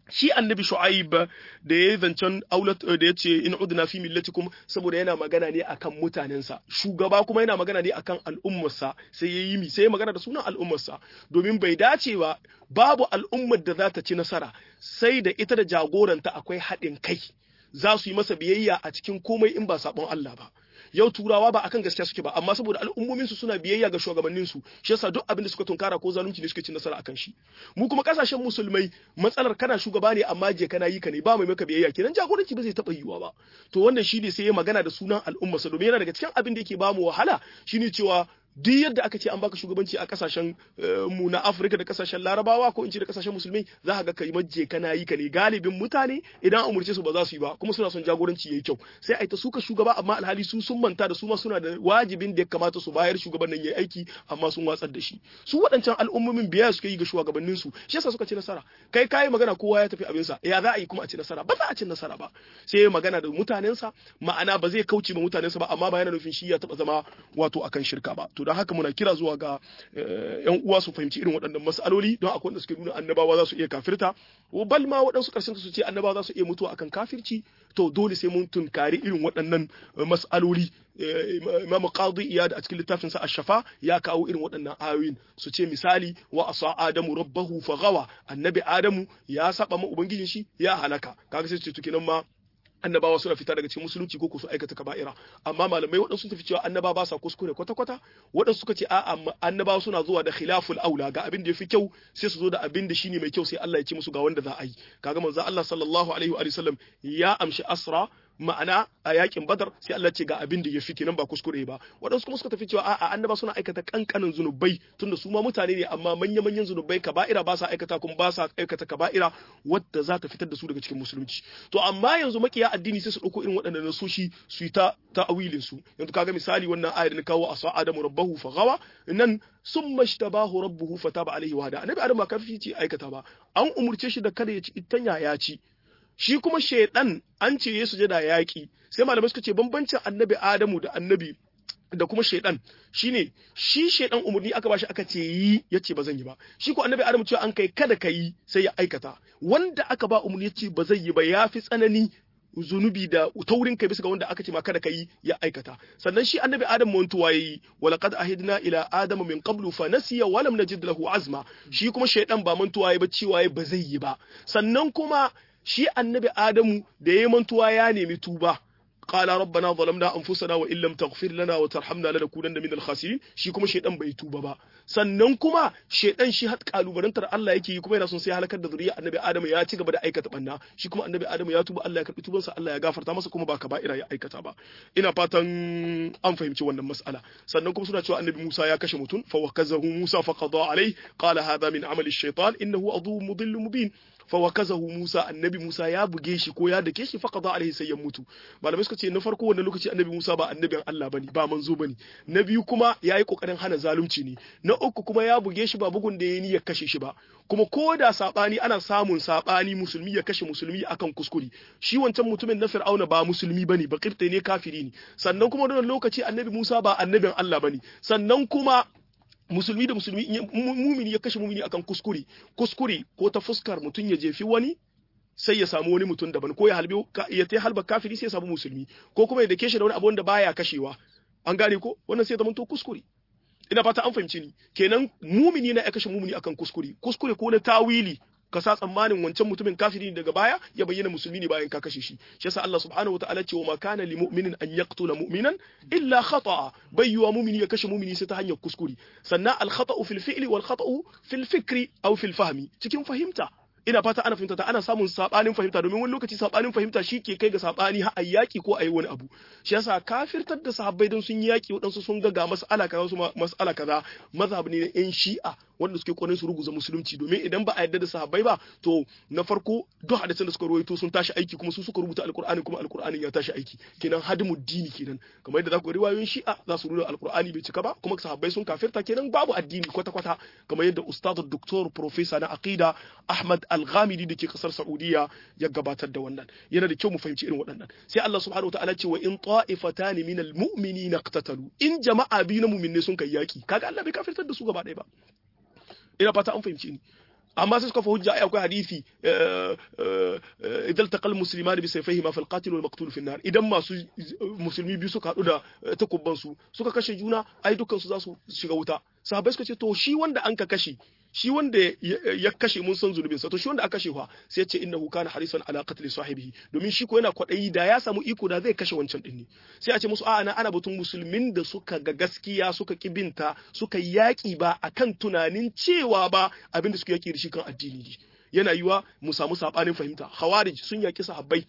shi annabi shu'aib da ya zancen aulat da ya ce in udna fi millatikum saboda yana magana ne akan mutanensa shugaba kuma yana magana ne akan al'ummarsa sai ya yi mi sai ya magana da sunan al'ummarsa domin bai dace ba babu al'ummar da za ta ci nasara sai da ita da jagoranta akwai haɗin kai za su yi masa biyayya a cikin komai in ba sabon Allah ba yau turawa ba akan gaskiya suke ba amma saboda al'ummomin su suna biyayya ga shugabannin su shi yasa duk abin da suka tunkara ko zalunci ne suke cin nasara akan shi mu kuma kasashen musulmai matsalar kana shugaba ne amma je kana yi ka ne ba mai maka biyayya kenan jagoranci ba zai taba yiwuwa ba to wannan shi ne sai ya magana da sunan al'umma sa domin yana daga cikin abin da yake ba mu wahala shine cewa duk yadda aka ce an baka shugabanci a kasashen mu na Afirka da kasashen Larabawa ko in ce da kasashen musulmai za ka ga kai majje kana yi ka ne galibin mutane idan an umurce su ba za su yi ba kuma suna son jagoranci yayi kyau sai ai ta suka shugaba amma alhali su sun manta da su ma suna da wajibin da ya kamata su bayar shugaban nan yayi aiki amma sun watsar da shi su waɗancan al'ummomin biya suka yi ga shugabannin su shi yasa suka ci nasara kai kai magana kowa ya tafi abinsa ya za a yi kuma a ci nasara ba za a ci nasara ba sai ya magana da mutanensa ma'ana ba zai kauce ma mutanensa ba amma ba yana nufin shi ya taba zama wato akan shirka ba to don haka muna kira zuwa ga yan uwa su fahimci irin waɗannan mas'aloli don akwai wanda suke nuna annabawa za su iya kafirta bal ma waɗansu ƙarshen su ce annabawa za su iya mutuwa akan kafirci to dole sai mun tunkari irin waɗannan mas'aloli Imam Qadi Iyad a cikin littafin sa Ash-Shafa ya kawo irin waɗannan ayoyin su ce misali wa asa Adamu rabbahu faghawa annabi Adamu ya saba ma ubangijin shi ya halaka kaga sai su ce to kenan ma annabawa suna fita daga cikin musulunci ko su aikata kaba'ira amma malamai waɗansu sun tafi cewa annaba ba sa kuskure kwata kwata waɗansu suka ce a'a annabawa suna zuwa da khilaful aula ga abin da yafi kyau sai su zo da abin da shine mai kyau sai Allah ya ce musu ga wanda za a yi kaga manzo Allah sallallahu alaihi wa sallam ya amshi asra ma'ana a yakin badar sai Allah ce ga abin da ya fi kenan ba kuskure ba waɗansu kuma suka tafi cewa a'a annaba suna aikata kankanin zunubai tunda su ma mutane ne amma manya manyan zunubai kaba'ira ba sa aikata kuma ba sa aikata kaba'ira wadda za ta fitar da su daga cikin musulunci to amma yanzu makiya addini sai su ɗauko irin waɗannan nasoshi su yi ta ta'awilin su yanzu kaga misali wannan ayar da kawo asa adamu rabbahu fa gawa nan summa ishtabahu rabbuhu fataba alaihi wa hada annabi adam ba kafi ce aikata ba an umurce shi da kada ya ci itanya ya ci shi kuma shaidan an ce ya sujada yaƙi sai malamai suka ce bambancin annabi adamu da annabi da kuma shaidan shine shi shaidan umarni aka bashi aka ce yi yace ba zan yi ba shi ko annabi adamu cewa an kai kada ka yi sai ya aikata wanda aka ba umarni yace ba zai yi ba yafi tsanani zunubi da taurin kai bisa ga wanda aka ce ma kada ka yi ya aikata sannan shi annabi adam mantuwa yayi walaqad ahidna ila adam min qablu fa nasiya wa lam najid lahu azma shi kuma shaidan ba mantuwa yayi ba cewa ba zai yi ba sannan kuma shi annabi Adamu da ya mantuwa ya nemi tuba qala rabbana zalamna anfusana wa illam taghfir lana wa tarhamna lanakunanna minal khasirin shi kuma shedan bai tuba ba sannan kuma shedan shi har kalubarantar Allah yake yi kuma yana son sai halakar da zuriya annabi Adamu ya ci gaba da aikata banna shi kuma annabi Adamu ya tuba Allah ya karbi tubansa Allah ya gafarta masa kuma ba kaba'ira ya aikata ba ina fatan an fahimci wannan mas'ala sannan kuma suna cewa annabi Musa ya kashe mutum fa wakazahu Musa fa qada alai qala hadha min amali ash-shaytan innahu adu mudillu mubin fawakazahu Musa annabi Musa ya buge shi ko ya dake shi faqada alaihi sai ya mutu malamai suka ce na farko wannan lokaci annabi Musa ba annabin Allah bane ba manzo bane na biyu kuma yayi kokarin hana zalunci ne na uku kuma ya buge shi ba bugun da yayi niyyar kashe shi ba kuma ko da sabani ana samun sabani musulmi ya kashe musulmi akan kuskure shi wancan mutumin na Fir'auna ba musulmi bane ba kirte ne kafiri ne sannan kuma wannan lokaci annabi Musa ba annabin Allah bane sannan kuma musulmi da musulmi mumini ya kashe mumini akan kuskure kuskure ko ta fuskar mutum ya jefi wani sai ya samu wani mutum daban ko ya halbe ya ta halba kafiri sai ya samu musulmi ko kuma ya dake shi da wani abu wanda baya kashewa an gane ko wannan sai ya zama to kuskure ina fata an fahimci ni kenan mumini na ya kashe mumini akan kuskure kuskure ko na tawili ka sa tsammanin wancan mutumin kafiri daga baya ya bayyana musulmi ne bayan ka kashe shi shi yasa Allah subhanahu wataala ce wa ma kana li mu'minin an yaqtula mu'minan illa khata'a bayyuwa mu'mini ya kashe mu'mini sai ta hanyar kuskure sannan al khata'u fil fi'li wal khata'u fil fikri aw fil fahmi cikin fahimta ina fata ana fahimta ta ana samun sabanin fahimta domin wani lokaci sabanin fahimta shi ke kai ga sabani har ayi yaki ko ayi wani abu shi yasa kafirtar da sahabbai don sun yi yaki waɗansu sun ga ga mas'ala kaza su mas'ala kaza mazhab ne na yan shi'a wanda suke kokarin su ruguza musulunci domin idan ba a yarda da sahabbai ba to na farko duk hadisan da suka rawaito sun tashi aiki kuma su suka rubuta alqur'ani kuma alqur'anin ya tashi aiki kenan hadimu dini kenan kamar yadda za ku riwayoyin shi'a za su nuna alqur'ani bai cika ba kuma sahabbai sun kafirta kenan babu addini kwata kwata kamar yadda ustad doktor professor na aqida ahmad al-ghamidi da ke kasar saudiya ya gabatar da wannan yana da kyau mu fahimci irin waɗannan sai Allah subhanahu wataala ce wa in ta'ifatan min al-mu'minina iqtatalu in jama'a biyu na mu'minne sun kai yaki kaga Allah bai kafirtar da su gaba ɗaya ba ina fata an fahimci ni amma sai suka fa hujja ai akwai hadisi idan taqal muslimani bi sayfayhima fal qatil wal maqtul fi nar idan masu musulmi biyu suka hadu da takubban su suka kashe juna ai dukkan su za su shiga wuta sahabbai suka ce to shi wanda an ka kashe shi wanda ya kashe mun san zunubin sa to shi wanda aka kashe fa sai ya ce innahu kana harisan ala qatl sahibihi domin shi ko yana kwadayi da ya samu iko da zai kashe wancan din ne sai a ce musu a'a na ana batun musulmin da suka ga gaskiya suka kibinta suka yaki ba akan tunanin cewa ba abin da suka yaki da shi kan addini ne yana yiwa mu samu sabanin fahimta khawarij sun yaki sahabbai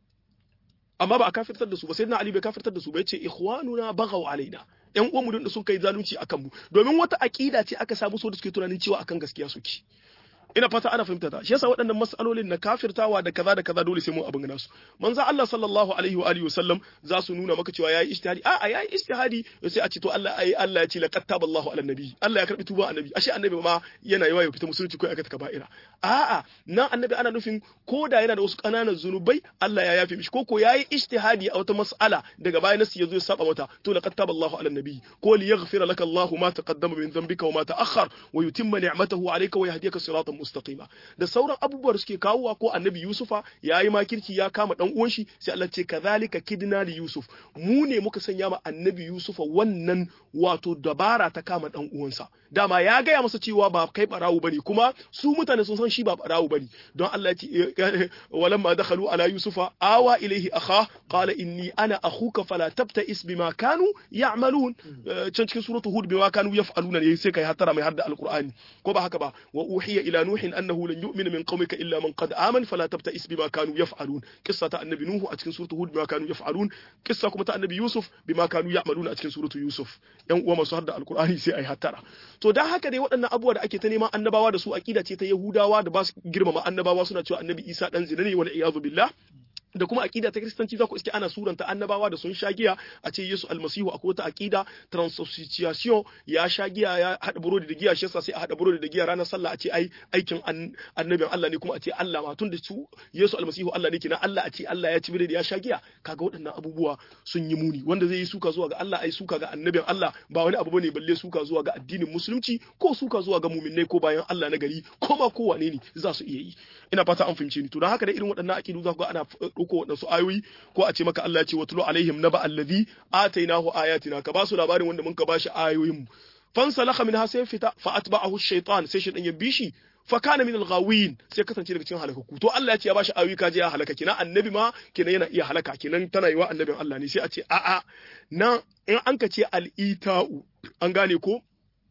amma ba a kafirtar da su ba sai na Ali bai kafirtar da su ba yace ikhwanuna baghaw alaina yan uwan mu da sun kai zalunci akan mu domin wata aqida ce aka samu so da suke tunanin cewa akan gaskiya suke ina fata ana fahimta ta shi yasa waɗannan mas'alolin na kafirtawa da kaza da kaza dole sai mun abin gana su manzo Allah sallallahu alaihi wa alihi wasallam za su nuna maka cewa yayi ijtihadi a yayi ijtihadi sai a ce to Allah ai Allah ya ce laqad taballahu ala nabi Allah ya karbi tuba annabi ashe annabi ma yana yawa ya fita musulunci ko aikata kaba'ira a'a nan annabi ana nufin ko da yana da wasu kananan zunubai Allah ya yafe mishi ko ko yayi ijtihadi a wata mas'ala daga baya nasu yazo ya saba mata to laqad taballahu ala nabi ko li yaghfira laka Allahu ma taqaddama min dhanbika wa ma ta'akhkhar wa yutimma ni'matahu alayka wa yahdiyaka siratan mustaqima da sauran abubuwa da suke kawowa ko annabi yusufa ya yi makirci ya kama dan uwan shi sai Allah ce kazalika kidna li yusuf mu ne muka sanya ma annabi yusufa wannan wato dabara ta kama dan uwansa dama ya gaya masa cewa ba kai barawo bane kuma su mutane sun san shi ba barawo bane don Allah ya ce walamma dakhalu ala yusufa awa ilaihi akha qala inni ana akhuka fala tabta'is bima kanu ya'malun can cikin suratul hud bima kanu yaf'aluna ne sai kai hatara mai hadda alqur'ani ko ba haka ba wa uhiya ila nuhin annahu lan yu'mina min qaumika illa man qad aman fala tabta'is bima kanu yaf'alun qissa ta annabi nuhu a cikin suratul hud bima kanu yaf'alun qissa kuma ta annabi yusuf bima kanu ya'maluna a cikin suratul yusuf yan uwa masu hadda alqur'ani sai ai hatara to dan haka dai waɗannan abubuwa da ake ta neman annabawa da su aqida ce ta yahudawa da ba su girmama annabawa suna cewa annabi isa dan zina ne wal iyadu billah da kuma aqida ta kristanci za ku iske ana suranta annabawa da sun sha giya a ce Yesu almasihu akwai wata aqida transubstantiation ya sha giya ya hada burodi da giya shi yasa sai a hada burodi da giya ranar sallah a ce ai aikin annabin Allah ne kuma a ce Allah ma tun da su Yesu almasihu Allah ne kina Allah a ce Allah ya ci biredi ya sha giya kaga waɗannan abubuwa sun yi muni wanda zai yi suka zuwa ga Allah ai suka ga annabin Allah ba wani abu bane balle suka zuwa ga addinin musulunci ko suka zuwa ga mu'minnai ko bayan Allah na gari ko ma ko wane ne za su iya yi ina fata an fahimce ni to don haka da irin waɗannan aqidu za ku ga ana ɗauko waɗansu ayoyi ko a ce maka Allah ya ce watlu alaihim naba allazi atainahu ayatina ka ba su labarin wanda mun ka bashi ayoyin mu fansalakha minha sai fita fa atba'ahu shaytan sai shaytan ya bishi fa kana min al-ghawin sai kasance daga cikin halakaku to Allah ya ce ya bashi ayoyi kaje ya halaka kina annabi ma kina yana iya halaka kinan tana yiwa annabin Allah ne sai a ce a'a nan in an ka ce al-ita'u an gane ko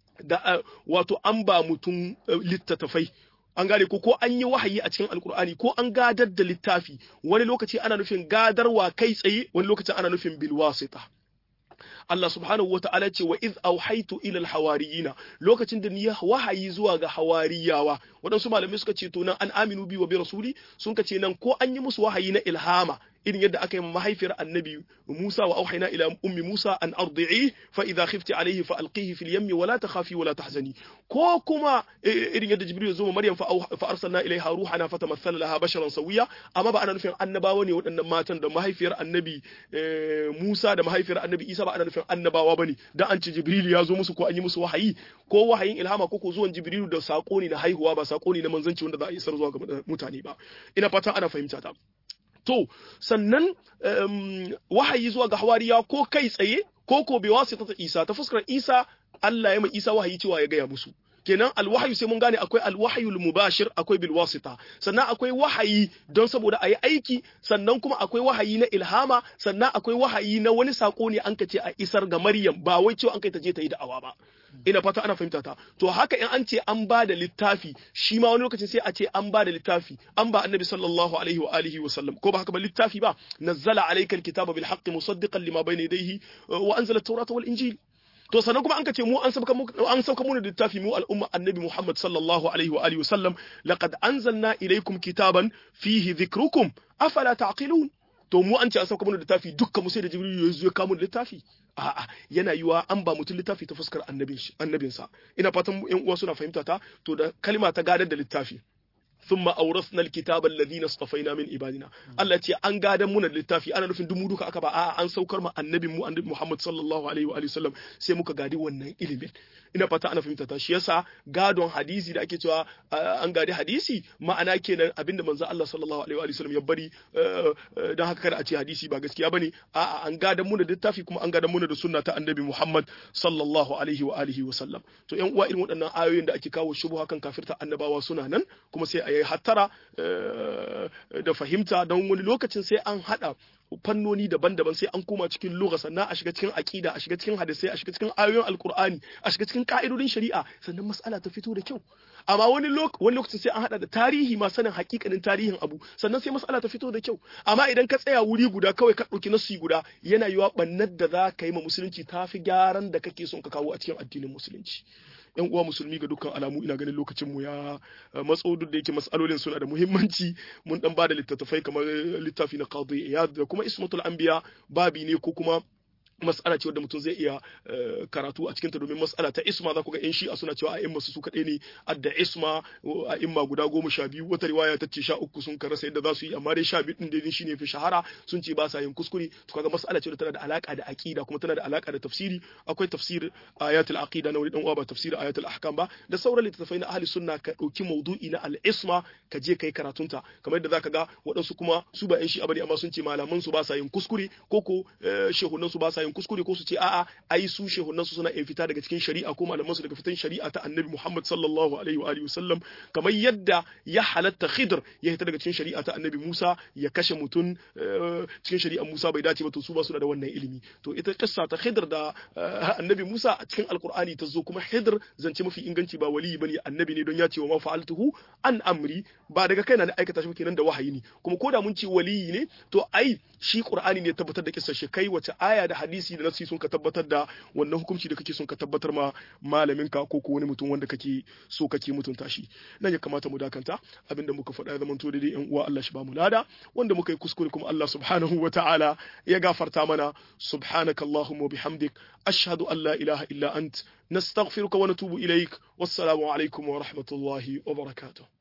da wato an ba mutum littattafai an gane ko ko an yi wahayi a cikin alkur'ani ko an gadar da littafi wani lokaci ana nufin gadarwa kai tsaye wani lokacin ana nufin bilwasita Allah subhanahu wa ta'ala ce wa iz auhaitu ila alhawariyina lokacin da ni wahayi zuwa ga hawariyawa waɗansu malamai suka ce to nan an aminu bi wa bi rasuli sun ka ce nan ko an yi musu wahayi na ilhama irin yadda aka yi mahaifiyar annabi Musa wa auhayna ila ummi Musa an ardi'i fa idha khifti alayhi fa alqihi fil yammi wa la takhafi wa la tahzani ko kuma irin yadda Jibril zo Maryam fa fa arsalna ilayha ruhana fatamassala laha basharan sawiya amma ba ana nufin annabawa ne waɗannan matan da mahaifiyar annabi Musa da mahaifiyar annabi Isa ba ana nufin annabawa bane dan an ce Jibril ya zo musu ko an yi musu wahayi ko wahayin ilhama ko ko zuwan Jibril da sako ne na haihuwa ba sako ne na manzanci wanda za a isar zuwa ga mutane ba ina fatan ana fahimta ta To, sannan um, wahayi zuwa ga hawariya ko kai tsaye ko ko bai wasu ta Isa ta fuskar Isa Allah ya mai Isa wahayi cewa ya gaya musu. Kenan alwahayu sai mun gane akwai alwahayul mubashir akwai bil wasita sannan akwai wahayi don saboda ayi aiki sannan kuma akwai wahayi na ilhama sannan akwai wahayi na wani sako ne an kace a isar ga Maryam ba wai cewa an kai ta je ta yi da'awa ba. ina fata ana fahimta ta to haka in an ce an ba da littafi shi ma wani lokacin sai a ce an ba da littafi an ba annabi sallallahu alaihi wa alihi wa sallam ko ba haka ba littafi ba nazzala alayka alkitaba bil haqqi musaddiqan lima bayna yadayhi wa anzala at-taurata wal injil to sannan kuma an ka ce mu an sauka an sauka mu da littafi mu al'umma annabi Muhammad sallallahu alaihi wa alihi wa sallam laqad anzalna ilaykum kitaban fihi dhikrukum afala taqilun to mu an ce an sauka mana littafi dukkan mu sai da jibril ya zo ya kawo littafi a'a yana yiwa an ba mutum littafi ta fuskar annabin annabinsa ina fatan yan uwa suna fahimta ta to da kalma ta gadar da littafi thumma awrathna alkitaba alladhina istafaina min ibadina Allah ce an gadan muna littafi ana nufin dumu duka aka ba a'a an saukar ma annabin mu annabi Muhammad sallallahu alaihi wa alihi wasallam sai muka gadi wannan ilimin ina fata ana fahimta ta shi yasa gadon hadisi da ake cewa an gadi hadisi ma'ana kenan abinda manzo Allah sallallahu alaihi wa alihi wasallam ya bari dan haka kada a ce hadisi ba gaskiya bane a'a an gadan muna littafi kuma an gadan muna da sunna ta annabi Muhammad sallallahu alaihi wa alihi wasallam to yan uwa irin waɗannan ayoyin da ake kawo shubuha kan kafirta annabawa suna nan kuma sai a yi hattara da fahimta don wani lokacin sai an hada fannoni daban-daban sai an koma cikin lugha sannan a shiga cikin aqida a shiga cikin hadisai a shiga cikin ayoyin alqur'ani a shiga cikin ka'idodin shari'a sannan mas'ala ta fito da kyau amma wani wani lokacin sai an hada da tarihi ma sanin hakikanin tarihin abu sannan sai mas'ala ta fito da kyau amma idan ka tsaya wuri guda kawai ka dauki nasu guda yana yiwa bannar da za ka yi ma musulunci tafi gyaran da kake son ka kawo a cikin addinin musulunci yan uwa musulmi ga dukkan alamu ina ganin lokacin mu ya matso duk da yake masalolin suna da muhimmanci mun dan bada littattafai kamar littafi na qadi iyad da kuma ismatul anbiya babi ne ko kuma mas'ala ce wadda mutum zai iya karatu a cikinta domin mas'ala ta isma za ku ga 'yan shi'a suna cewa a imma su kaɗai ne adda isma a imma guda goma sha biyu wata riwaya ta ce sha uku sun karasa yadda za su yi amma dai sha biyu ɗin dai shine fi shahara sun ce ba sa yin kuskure to kaga mas'ala ce wadda tana da alaka da aqida kuma tana da alaka da tafsiri akwai tafsir ayatul aqida na wani dan uwa ba tafsir ayatul ahkam ba da sauran littattafai na ahli sunna ka dauki maudu'i na al-isma ka je kai karatunta kamar yadda zaka ga waɗansu kuma su ba 'yan shi'a bane amma sun ce malaman su ba sa yin kuskure ko ko shehunan su ba sa yin kuskure ko su ce a'a ai su shehunan su suna fita daga cikin shari'a ko malaman su daga fitan shari'a ta annabi Muhammad sallallahu alaihi wa alihi wasallam kamar yadda ya halatta Khidr ya fita daga cikin shari'a ta annabi Musa ya kashe mutum cikin shari'ar Musa bai dace ba to su ba su da wannan ilimi to ita kissa ta Khidr da annabi Musa a cikin alqur'ani ta zo kuma Khidr zance mafi inganci ba wali bane annabi ne don ya ce wa ma fa'altuhu an amri ba daga kaina na aikata shi kenan da wahayi ne kuma ko da mun ce waliyi ne to ai shi qur'ani ne tabbatar da kissar shi kai wace aya da hadisi da nasi sun ka tabbatar da wannan hukunci da kake son ka tabbatar ma malamin ka ko ko wani mutum wanda kake so kake mutunta shi nan ya kamata mu dakanta abinda muka faɗa ya zamanto daidai yan uwa Allah shi ba mu lada wanda muka yi kuskure kuma Allah subhanahu wa ta'ala ya gafarta mana subhanaka allahumma wa bihamdik ashhadu an la ilaha illa ant nastaghfiruka wa natubu ilaik wassalamu alaikum wa rahmatullahi wa barakatuh